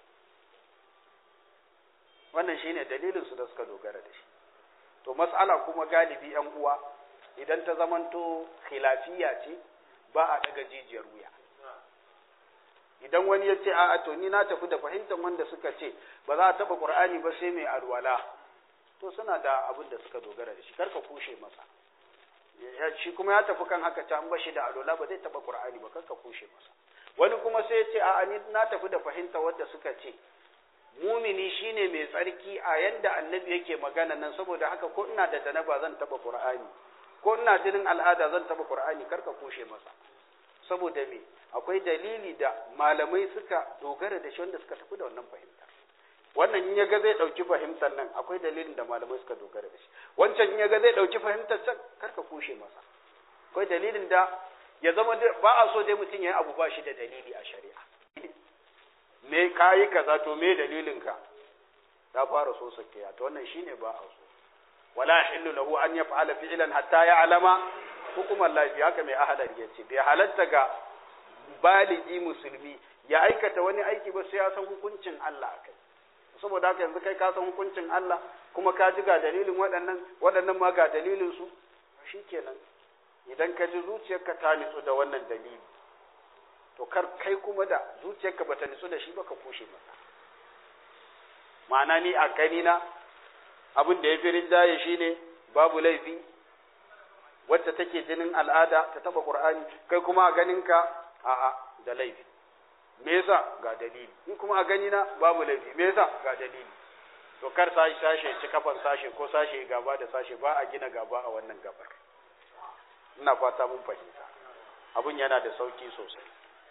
wannan shine dalilin su da suka dogara da shi to mas'ala kuma galibi yan uwa idan ta zamanto khilafiya ce ba a daga jijiyar wuya idan wani ya ce a'a to ni na tafi da fahimtar wanda suka ce ba za a taba qur'ani ba sai mai alwala to suna da abin da suka dogara da shi karka kushe masa shi kuma ya tafi kan haka can bashi da alwala ba zai taba qur'ani ba karka kushe masa wani kuma sai ya ce a'a ni na tafi da fahimtar wanda suka ce mumini shine mai tsarki a yanda annabi yake magana nan saboda haka ko ina da janaba zan taba qur'ani ko ina jinin al'ada zan taba qur'ani karka kushe masa saboda me akwai dalili da malamai suka dogara da shi wanda suka tafi da wannan fahimta wannan in yaga zai dauki fahimtar nan akwai dalilin da malamai suka dogara da shi wancan in yaga zai dauki fahimtar can karka kushe masa akwai dalilin da ya zama ba a so dai mutum ya yi abu ba shi da dalili a shari'a me kayi kaza to me dalilin ka ta fara so sakiya to wannan shine ba a so wala yahillu lahu an yaf'ala fi'lan hatta ya'lama hukumar lafiya haka mai ahalar ya ce bai halatta ga baligi musulmi ya aikata wani aiki ba sai ya san hukuncin Allah a kai saboda haka yanzu kai ka san hukuncin Allah kuma ka ji ga dalilin waɗannan waɗannan ma ga dalilin su shikenan idan ka ji zuciyarka ta nitsu da wannan dalili to kar kai kuma da zuciyarka bata nitsu da shi ba ka kushe masa ma'ana ni a gani na abin da ya fi rinjaye shine babu laifi wacce take jinin al'ada ta taba qur'ani kai kuma a ganinka a'a da laifi me yasa ga dalili ni kuma a gani na babu laifi me yasa ga dalili to kar sashi sashe ci kafan sashe ko sashe gaba da sashe ba a gina gaba a wannan gabar ina fata mun fahimta abun yana da sauki sosai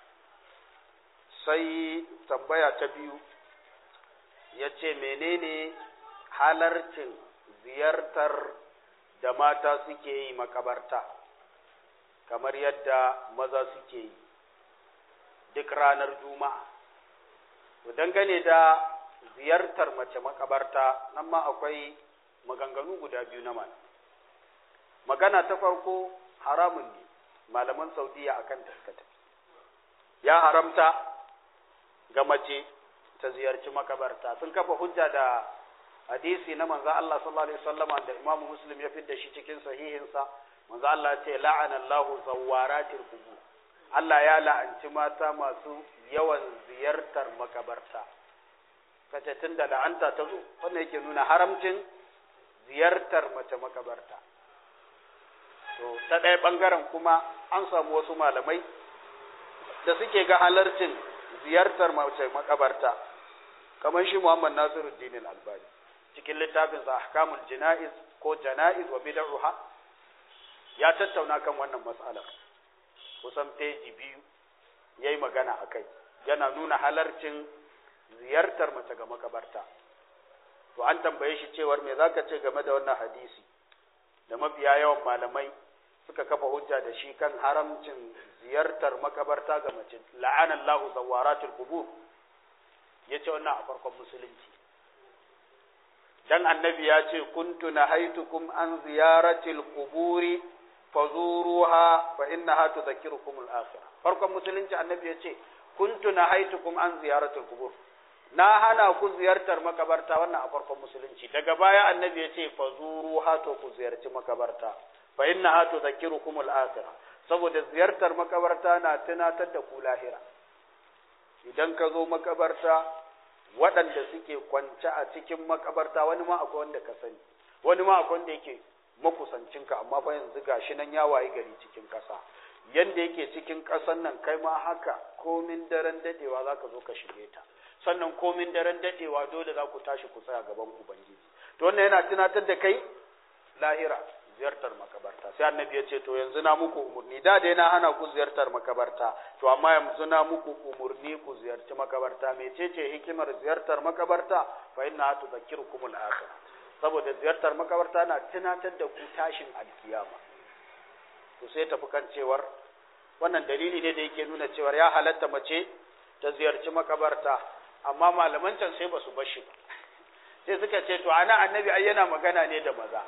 sai tambaya ta biyu ya ce menene halarcin ziyartar da mata suke yi makabarta kamar yadda maza suke yi duk ranar juma'a to dangane da ziyartar mace makabarta nan ma akwai maganganu guda biyu na mana magana ta farko haramun ne malaman saudiya akan taskata ya haramta ga mace ta ziyarci makabarta sun kafa hujja da hadisi na manzo Allah sallallahu alaihi wasallam da Imam Muslim ya fidda shi cikin sahihinsa manzo Allah ya ce la'ana Allahu zawaratil qubur Allah ya la'anci mata masu yawan ziyartar makabarta kace tun da la'anta ta zo wannan yake nuna haramcin ziyartar mace makabarta to ta ɗaya ɓangaren kuma an samu wasu malamai da suke ga halarcin ziyartar mace makabarta kamar shi Muhammad Nasiruddin Al-Albani cikin littafin sa Ahkamul Jana'iz ko Jana'iz wa Bid'ah ya tattauna kan wannan mas'alar kusan peji biyu yayi magana akai yana nuna halarcin ziyartar mace ga makabarta to an tambaye shi cewar me zaka ce game da wannan hadisi da mafiya yawan malamai suka kafa hujja da shi kan haramcin ziyartar makabarta ga mace la'anan lahu zawaratul qubur yace wannan a farkon musulunci dan annabi ya ce kuntu nahaitukum an ziyaratil quburi fazuruha fa innaha tudhakkirukum al-akhirah farkon musulunci annabi ya ce kuntu nahaitukum an ziyaratil qubur na hana ku ziyartar makabarta wannan a farkon musulunci daga baya annabi ya ce fazuruha to ku ziyarci makabarta fa innaha tudhakkirukum al-akhirah saboda ziyartar makabarta na tunatar da ku lahira idan ka zo makabarta waɗanda suke kwance a cikin makabarta wani ma akwai wanda ka sani wani ma akwai wanda yake makusancinka amma fa yanzu gashi nan ya wayi gari cikin ƙasa yanda yake cikin ƙasan nan kai ma haka komin daren dadewa za ka zo ka shige ta sannan komin daren dadewa dole za ku tashi ku tsaya gaban ubangiji to wannan yana tunatar da kai lahira ziyartar makabarta sai annabi ya ce to yanzu na muku umurni da dai na hana ku ziyartar makabarta to amma yanzu na muku umurni ku ziyarci makabarta mecece hikimar ziyartar makabarta fa inna tudhakkirukum al-akhir saboda ziyartar makabarta na tunatar da ku tashin alkiyama to sai tafi kan cewar wannan dalili ne da yake nuna cewar ya halatta mace ta ziyarci makabarta amma malaman can sai ba su bashi ba sai suka ce to ana annabi ai yana magana ne da maza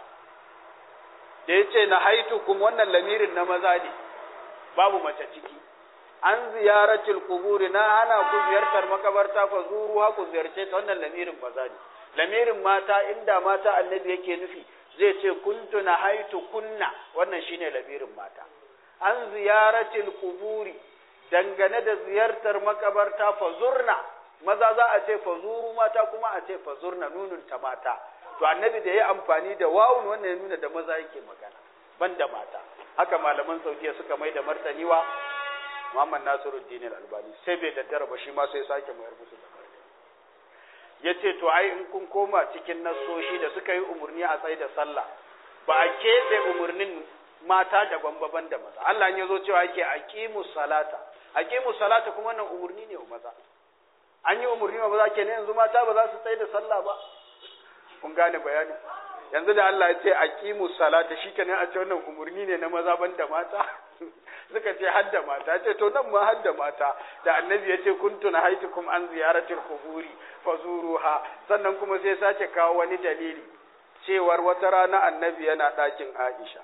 da ya ce na haitukum wannan lamirin na maza ne babu mace ciki an ziyaratil kuburi na hana ku ziyartar makabarta fa zuru ha ku ziyarce ta wannan lamirin maza ne lamirin mata inda mata annabi yake nufi zai ce kuntu na haitu kunna wannan shine lamirin mata an ziyaratil kuburi dangane da ziyartar makabarta fa zurna maza za a ce fa zuru mata kuma a ce fa zurna nunun ta mata to annabi da ya amfani da wawun wannan ya nuna da maza yake magana ban da mata haka malaman saudiya suka mai da martani wa Muhammad Nasiruddin Al-Albani sai bai daddara ba shi ma sai sake mayar musu da martani yace to ai in kun koma cikin nasoshi da suka yi umurni a tsaye da sallah ba a keɓe umurnin mata daban baban da maza Allah ya zo cewa yake aqimu salata aqimu salata kuma wannan umurni ne wa maza an yi umurni wa maza kenan yanzu mata ba za su tsaye da sallah ba kun gane bayani yanzu da Allah ya ce aqimu salata shikenan a ce wannan umurni ne na maza ban da mata suka ce har da mata ce to nan ma har da mata da annabi ya ce kuntu na haitukum an ziyaratil quburi fazuruha sannan kuma sai sace kawo wani dalili cewar wata rana annabi yana ɗakin Aisha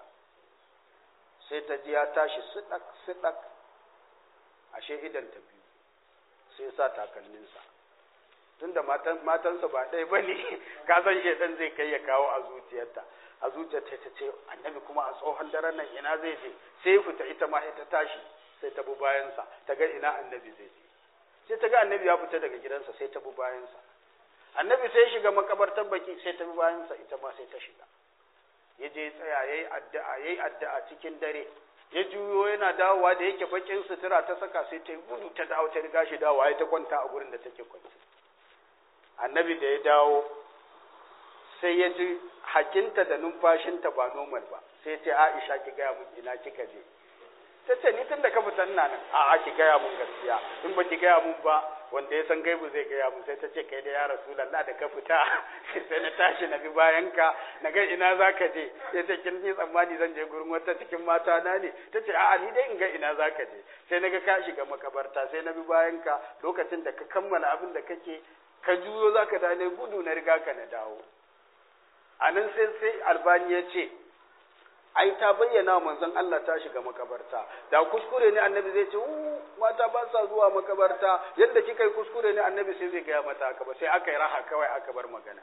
sai ta ji ya tashi sidak sidak ashe idan ta biyu sai sa takalminsa tunda matan matansa ba ɗaya ba ne ka san shaidan zai kai ya kawo a zuciyarta a zuciyarta ta ce annabi kuma a tsohon daren nan ina zai je sai fita ita ma ta tashi sai ta bi bayansa ta ga ina annabi zai je sai ta ga annabi ya fita daga gidansa sai ta bi bayansa annabi sai shiga makabartar baki sai ta bi bayansa ita ma sai ta shiga ya je tsaya yayi addu'a yayi addu'a cikin dare ya juyo yana dawowa da yake bakin sutura ta saka sai ta gudu ta dawo ta riga shi dawowa ya ta kwanta a gurin da take kwance annabi da ya dawo sai ya ji hakinta da numfashinta ba normal ba sai ce Aisha ki gaya mun ina kika je ta ce ni tun da ka fita ina nan a'a ki gaya mun gaskiya in ba ki gaya mun ba wanda ya san gaibu zai gaya mun sai ta ce kai da ya rasulullah da ka fita sai na tashi na bi bayan ka na ga ina za ka je sai ta kin yi tsammani zan je gurin wata cikin mata na ne ta ce a'a ni dai in ga ina za ka je sai na ga ka shiga makabarta sai na bi bayan ka lokacin da ka kammala abin da kake ka juyo za ka dane gudu na riga ka na dawo a nan sai sai albani ya ce ai ta bayyana manzon Allah ta shiga makabarta da kuskure ne annabi zai ce mata ba sa zuwa makabarta yadda kika yi kuskure ne annabi sai zai gaya mata haka ba sai aka yi raha kawai aka bar magana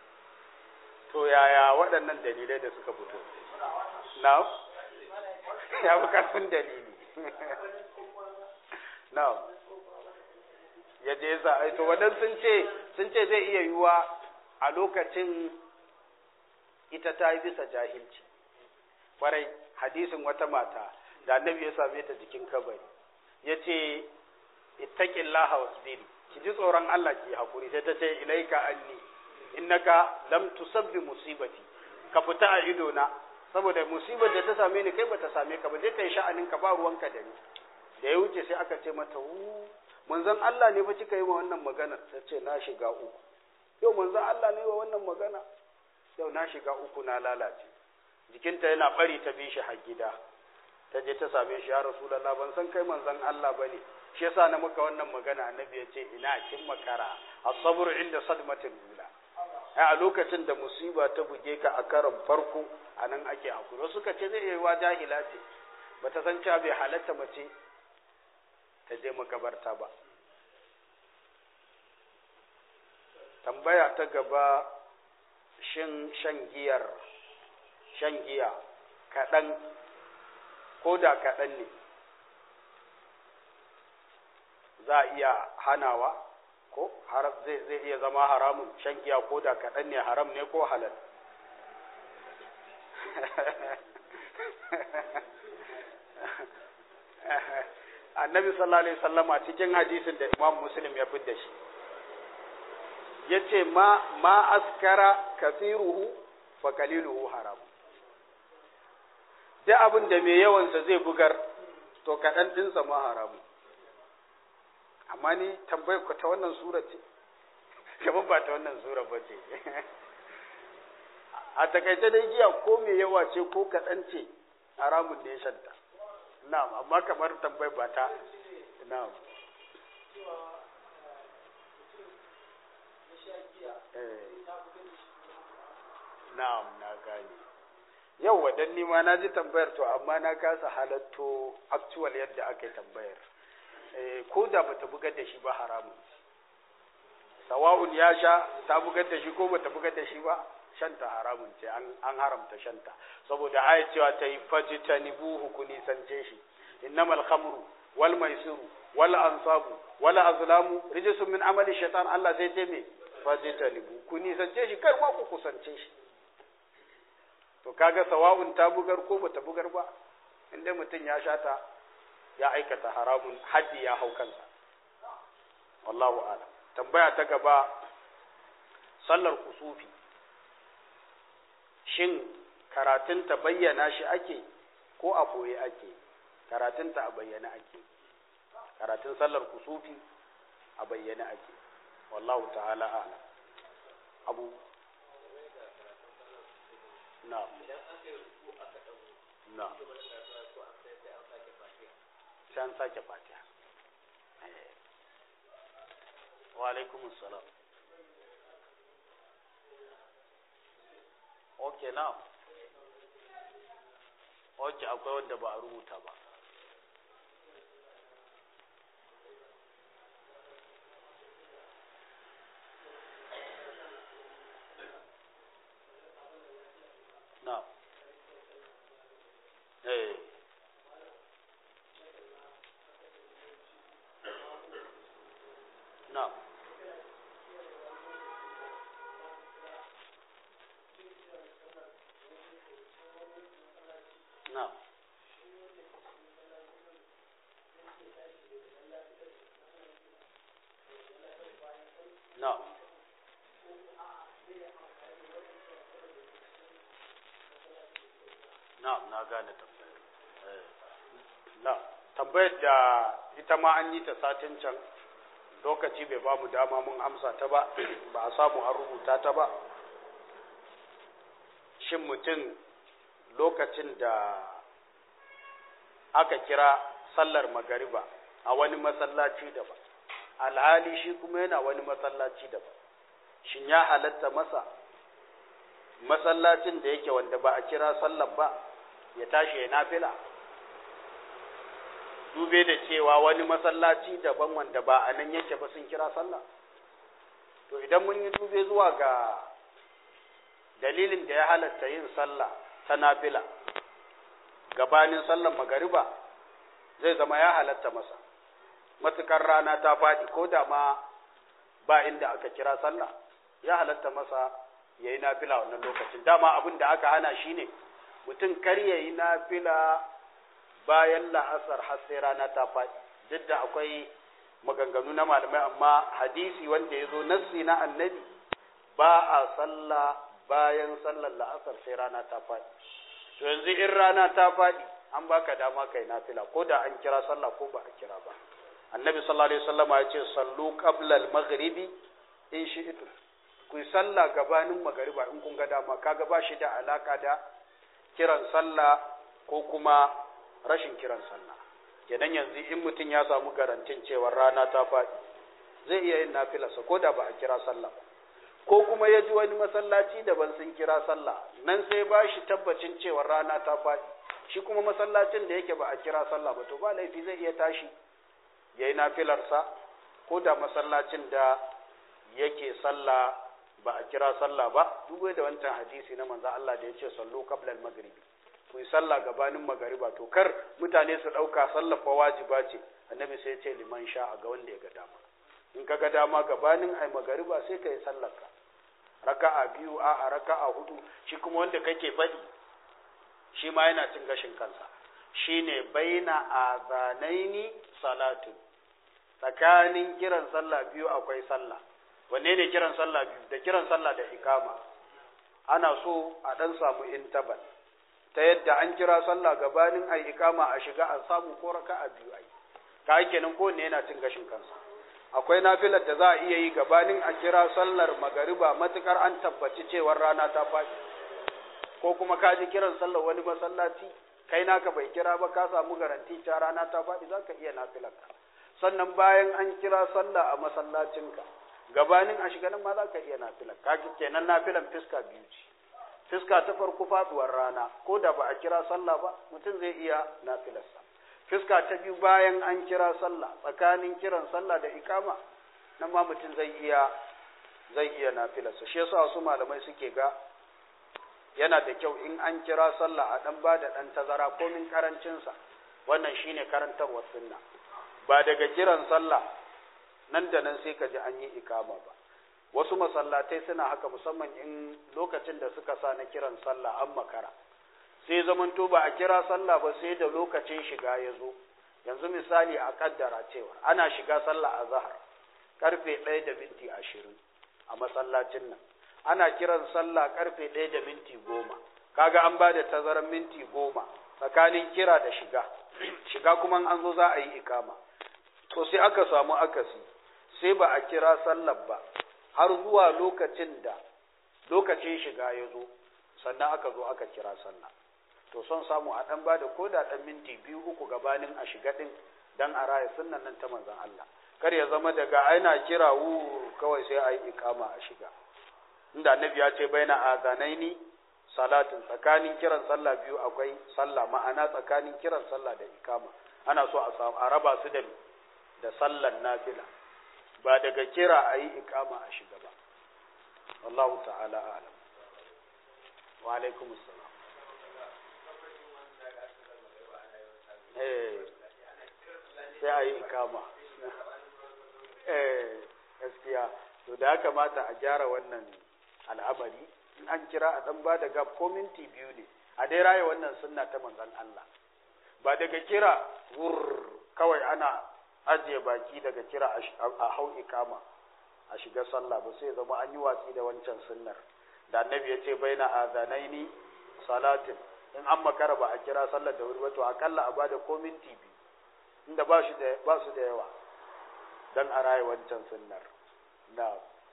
to yaya waɗannan dalilai da suka fito na ya fi karfin dalili na'am ya je za a to wadan sun ce sun ce zai iya yiwuwa a lokacin ita ta yi bisa jahilci kwarai hadisin wata mata da annabi ya same ta jikin kabari ya ce ittaqillaha wasbiri ki ji tsoron Allah ki hakuri sai ta ce ilaika anni innaka lam tusabbi musibati ka fita a ido na saboda musibar da ta same ni kai bata same ka ba je kai sha'anin ka ba ruwanka da ni da ya wuce sai aka ce mata wu manzon Allah ne fa kika yi wa wannan magana ta ce na shiga uku yau manzon Allah ne wa wannan magana yau na shiga uku na lalace jikinta yana bari ta bi shi har gida ta je ta same shi ya rasulullah ban san kai manzon Allah bane shi yasa na muka wannan magana annabi ya ce ina kin makara as-sabr inda sadmatil ula a lokacin da musiba ta buge ka a karon farko anan ake hakuri suka ce zai yi wa jahila ce bata san cewa bai halatta mace ta je makabarta ba tambaya ta gaba shin shan giyar shan giya kaɗan ko da kaɗan ne za a iya hanawa ko zai zai iya zama haramun shan giya ko da kaɗan ne haram ne ko halal annabi sallallahu alaihi wasallama cikin hadisin da imam muslim ya fidda shi yace ma ma askara kathiruhu fa qaliluhu haram duk abin da mai yawansa zai bugar to kaɗan ɗinsa ma haramu amma ni tambayar ku ta wannan sura ce kamar ba ta wannan sura ba ce a takaice dai giya ko mai yawa ce ko kaɗan ce haramun ne shanta na'am amma kamar tambayar ba ta na'am na'am na gane yau wadan ni ma na ji tambayar to amma na kasa halatto actual yadda aka yi tambayar ko da bata bugar da shi ba haramun sawa'un ya sha ta bugar da shi ko bata bugar da shi ba shanta haramun ce an haramta shanta saboda aya cewa ta yi fajitanibuhu ku nisance shi innamal khamru wal maisiru wal ansabu wal azlamu rijsun min amali shaitan Allah sai ce me fajitanibu ku nisance shi kar ma ku kusance shi to kaga sawa'un ta bugar ko bata bugar ba inda mutum ya shata ya aikata haramun haddi ya hau kansa wallahu a'lam tambaya ta gaba sallar kusufi shin karatunta bayyana shi ake ko a boye ake karatunta a bayyana ake karatun sallar kusufi a bayyana ake wallahu ta'ala a'lam abu na na sai an sake fatiha wa alaikumus salam ok now ok akwai wanda ba a rubuta ba now eh now now now na na gane tambayar na tambayar da ita ma an yi ta satin can lokaci bai ba mu dama mun amsa ta ba ba a samu an rubuta ta ba shin mutum lokacin da aka kira sallar magariba a wani masallaci da ba alhali shi kuma yana wani masallaci da ba shin ya halatta masa masallacin da yake wanda ba a kira sallar ba ya tashi ya nafila dube da cewa wani masallaci daban wanda ba a nan yake ba sun kira sallah to idan mun yi dube zuwa ga dalilin da ya halatta yin sallah ta nafila gabanin sallar magariba zai zama ya halatta masa matukar rana ta faɗi ko da ma ba inda aka kira sallah ya halatta masa ya yi nafila wannan lokacin dama abin da aka hana shi ne mutum kar ya yi nafila bayan la'asar har sai rana ta faɗi duk da akwai maganganu na malamai amma hadisi wanda ya zo nassi na annabi ba a sallah bayan sallar la'asar sai rana ta faɗi to yanzu in rana ta faɗi an baka dama kai nafila ko da an kira sallah ko ba a kira ba annabi sallallahu alaihi wasallam ya ce sallu qabla al-maghribi in shi'tu ku sallah gabanin magariba in kun ga dama kaga ba shi da alaka da kiran sallah ko kuma rashin kiran sallah kenan yanzu in mutum ya samu garantin cewa rana ta faɗi zai iya yin nafilarsa ko da ba a kira sallah ba ko kuma ya ji wani masallaci daban sun kira sallah nan sai ba shi tabbacin cewa rana ta faɗi shi kuma masallacin da yake ba a kira sallah ba to ba laifi zai iya tashi ya yi nafilarsa ko da masallacin da yake sallah ba a kira sallah ba duk da wancan hadisi na manzo Allah da ya ce sallu qabla al-maghribi ku yi sallah gabanin magariba to kar mutane su ɗauka sallah fa wajiba ce annabi sai ya ce liman sha'a ga wanda ya ga dama in ka ga dama gabanin ai magariba sai ka yi sallarka raka'a biyu a a raka'a hudu shi kuma wanda kake faɗi shi ma yana cin gashin kansa shine baina azanaini salatu tsakanin kiran sallah biyu akwai sallah wanne ne kiran sallah biyu da kiran sallah da ikama ana so a dan samu intabal ta yadda an kira sallah gabanin ai ikama a shiga a samu ko raka'a biyu ai ka kenan ko ne yana cin gashin kansa akwai nafilar da za a iya yi gabanin a kira sallar magariba matukar an tabbaci cewar rana ta faɗi ko kuma ka ji kiran sallar wani masallaci kai naka bai kira ba ka samu garanti ta rana ta faɗi za ka iya nafilarka sannan bayan an kira sallah a masallacinka gabanin a shiga nan ma za ka iya nafilar ka kenan nafilan fiska biyu ce fiska ta farko faduwar rana ko da ba a kira sallah ba mutum zai iya nafilarsa fiska ta biyu bayan an kira sallah tsakanin kiran sallah da ikama nan ma mutum zai iya zai iya nafilarsa shi yasa wasu malamai suke ga yana da kyau in an kira sallah a dan bada dan tazara komin karancinsa wannan shine karantarwar sunna ba daga kiran sallah nan da nan sai ka ji an yi ikama ba wasu masallatai suna haka musamman in lokacin da suka sa na kiran sallah an makara sai zamanto ba a kira sallah ba sai da lokacin shiga ya zo yanzu misali a kaddara cewa ana shiga sallah a zahar karfe ɗaya da minti ashirin a masallacin nan ana kiran sallah karfe ɗaya da minti goma kaga an ba da tazarar minti goma tsakanin kira da shiga shiga kuma an zo za a yi ikama to sai aka samu akasi sai ba a kira sallar ba har zuwa lokacin da lokacin shiga ya zo sannan aka zo aka kira sallah to son samu a ɗan bada ko da ɗan minti biyu uku gabanin a shiga ɗin dan a raya sunnan nan ta manzon Allah kar ya zama daga aina kira wu kawai sai a yi ikama a shiga inda annabi ya ce baina azanaini salatin tsakanin kiran sallah biyu akwai sallah ma'ana tsakanin kiran sallah da ikama ana so a samu a raba su da da sallan nafila ba daga kira a yi ikama a shiga ba wallahu ta'ala a'lam wa alaikum assalam eh sai a yi ikama eh gaskiya to da ya kamata a gyara wannan al'amari in an kira a dan bada gab ko minti biyu ne a dai raye wannan sunna ta manzon Allah ba daga kira wur kawai ana ajiye baki daga kira a hau ikama a shiga sallah ba sai zama an yi watsi da wancan sunnar da annabi ya ce baina azanaini salatin in an makara ba a kira sallar da wuri ba to akalla a bada ko minti biyu inda ba shi da ba su da yawa dan a raye wancan sunnar na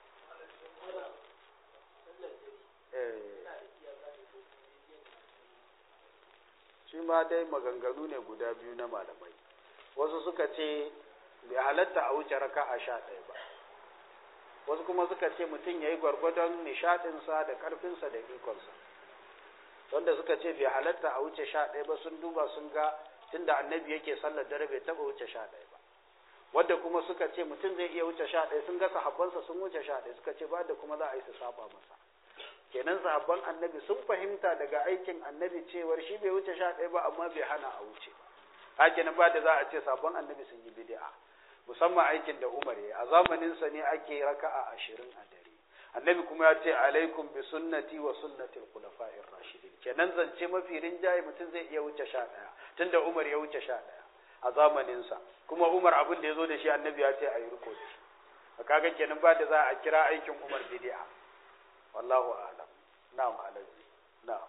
shi ma dai maganganu ne guda biyu na malamai wasu suka ce bai halatta a wuce raka a sha ɗaya ba wasu kuma suka ce mutum ya yi gwargwadon nishaɗinsa da ƙarfinsa da ikonsa wanda suka ce bai halatta a wuce sha ɗaya ba sun duba sun ga tunda annabi yake sallar dare bai taɓa wuce sha ɗaya ba wadda kuma suka ce mutum zai iya wuce sha ɗaya sun ga sahabbansa sun wuce sha ɗaya suka ce ba da kuma za a yi su saba masa kenan sahabban annabi sun fahimta daga aikin annabi cewar shi bai wuce sha ɗaya ba amma bai hana a wuce ba kenan ba da za a ce sahabban annabi sun yi bid'a musamman aikin da Umar ya a zamanin sa ne ake raka'a ashirin a dare annabi kuma ya ce alaikum bi sunnati wa sunnati al-khulafa'ir rashidin kenan zance mafi rinjaye mutum zai iya wuce sha ɗaya tunda Umar ya wuce sha ɗaya a zamanin sa kuma Umar abin da ya zo da shi annabi ya ce a yi riko da shi kaga kenan ba da za a kira aikin Umar bid'a wallahu a'lam na'am alaji na'am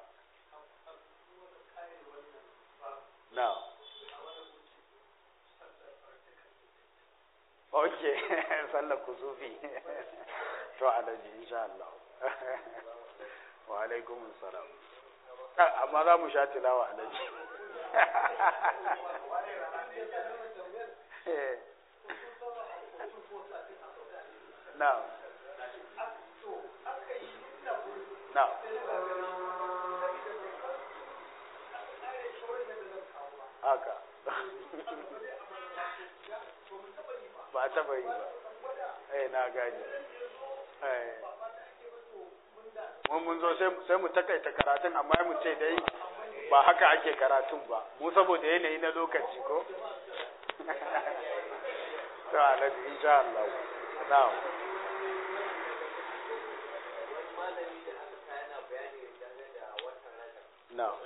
na'am okay sallar kusufi to alaji insha Allah wa alaikum salam amma za mu sha tilawa alaji na'am na'am haka ba a taba yi ba eh na gani eh mun mun zo sai mu takaita karatun amma mu ce dai ba haka ake karatun ba mu saboda yanayi na lokaci ko to alaji insha Allah na'am na'am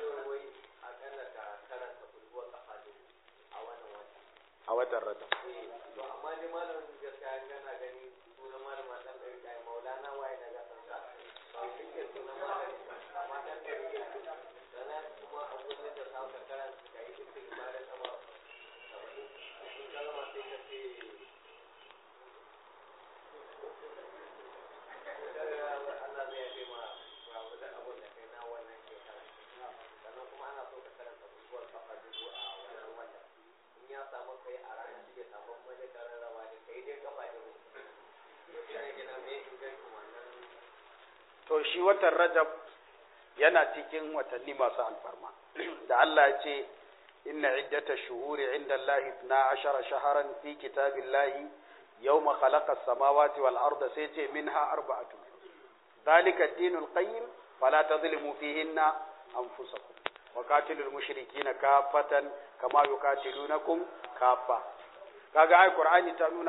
a watan rajab to amma ni malamin gaskiya gana gani sunan malama dan ɗari ɗaya maulana waye na ga san sa ba shi ke sunan malami amma dan ɗari ɗaya sannan kuma a gurin da sa ka karanta ka yi dukkan ibadar sama saba'in in kalma sai ka ce Allah zai yafe ma ba da abun da kai na wannan shekara sannan kuma ana so ka karanta bukuwar kafa dubu a wannan wata in ya samu kai a ranar shi ya samu wani karar rawa ne kai dai kafa da mu shi ne gina me ingancin wannan to shi watan rajab yana cikin watanni masu alfarma da Allah ya ce inna iddata shuhuri inda Allah 12 shaharan fi kitabillahi yawma khalaqa as-samawati wal arda sai ce minha arba'atu ذلك الدين القيم فلا تظلموا فيهن أنفسكم وقاتلوا المشركين كافة كما يقاتلونكم كافة kaga ai qur'ani ta nuna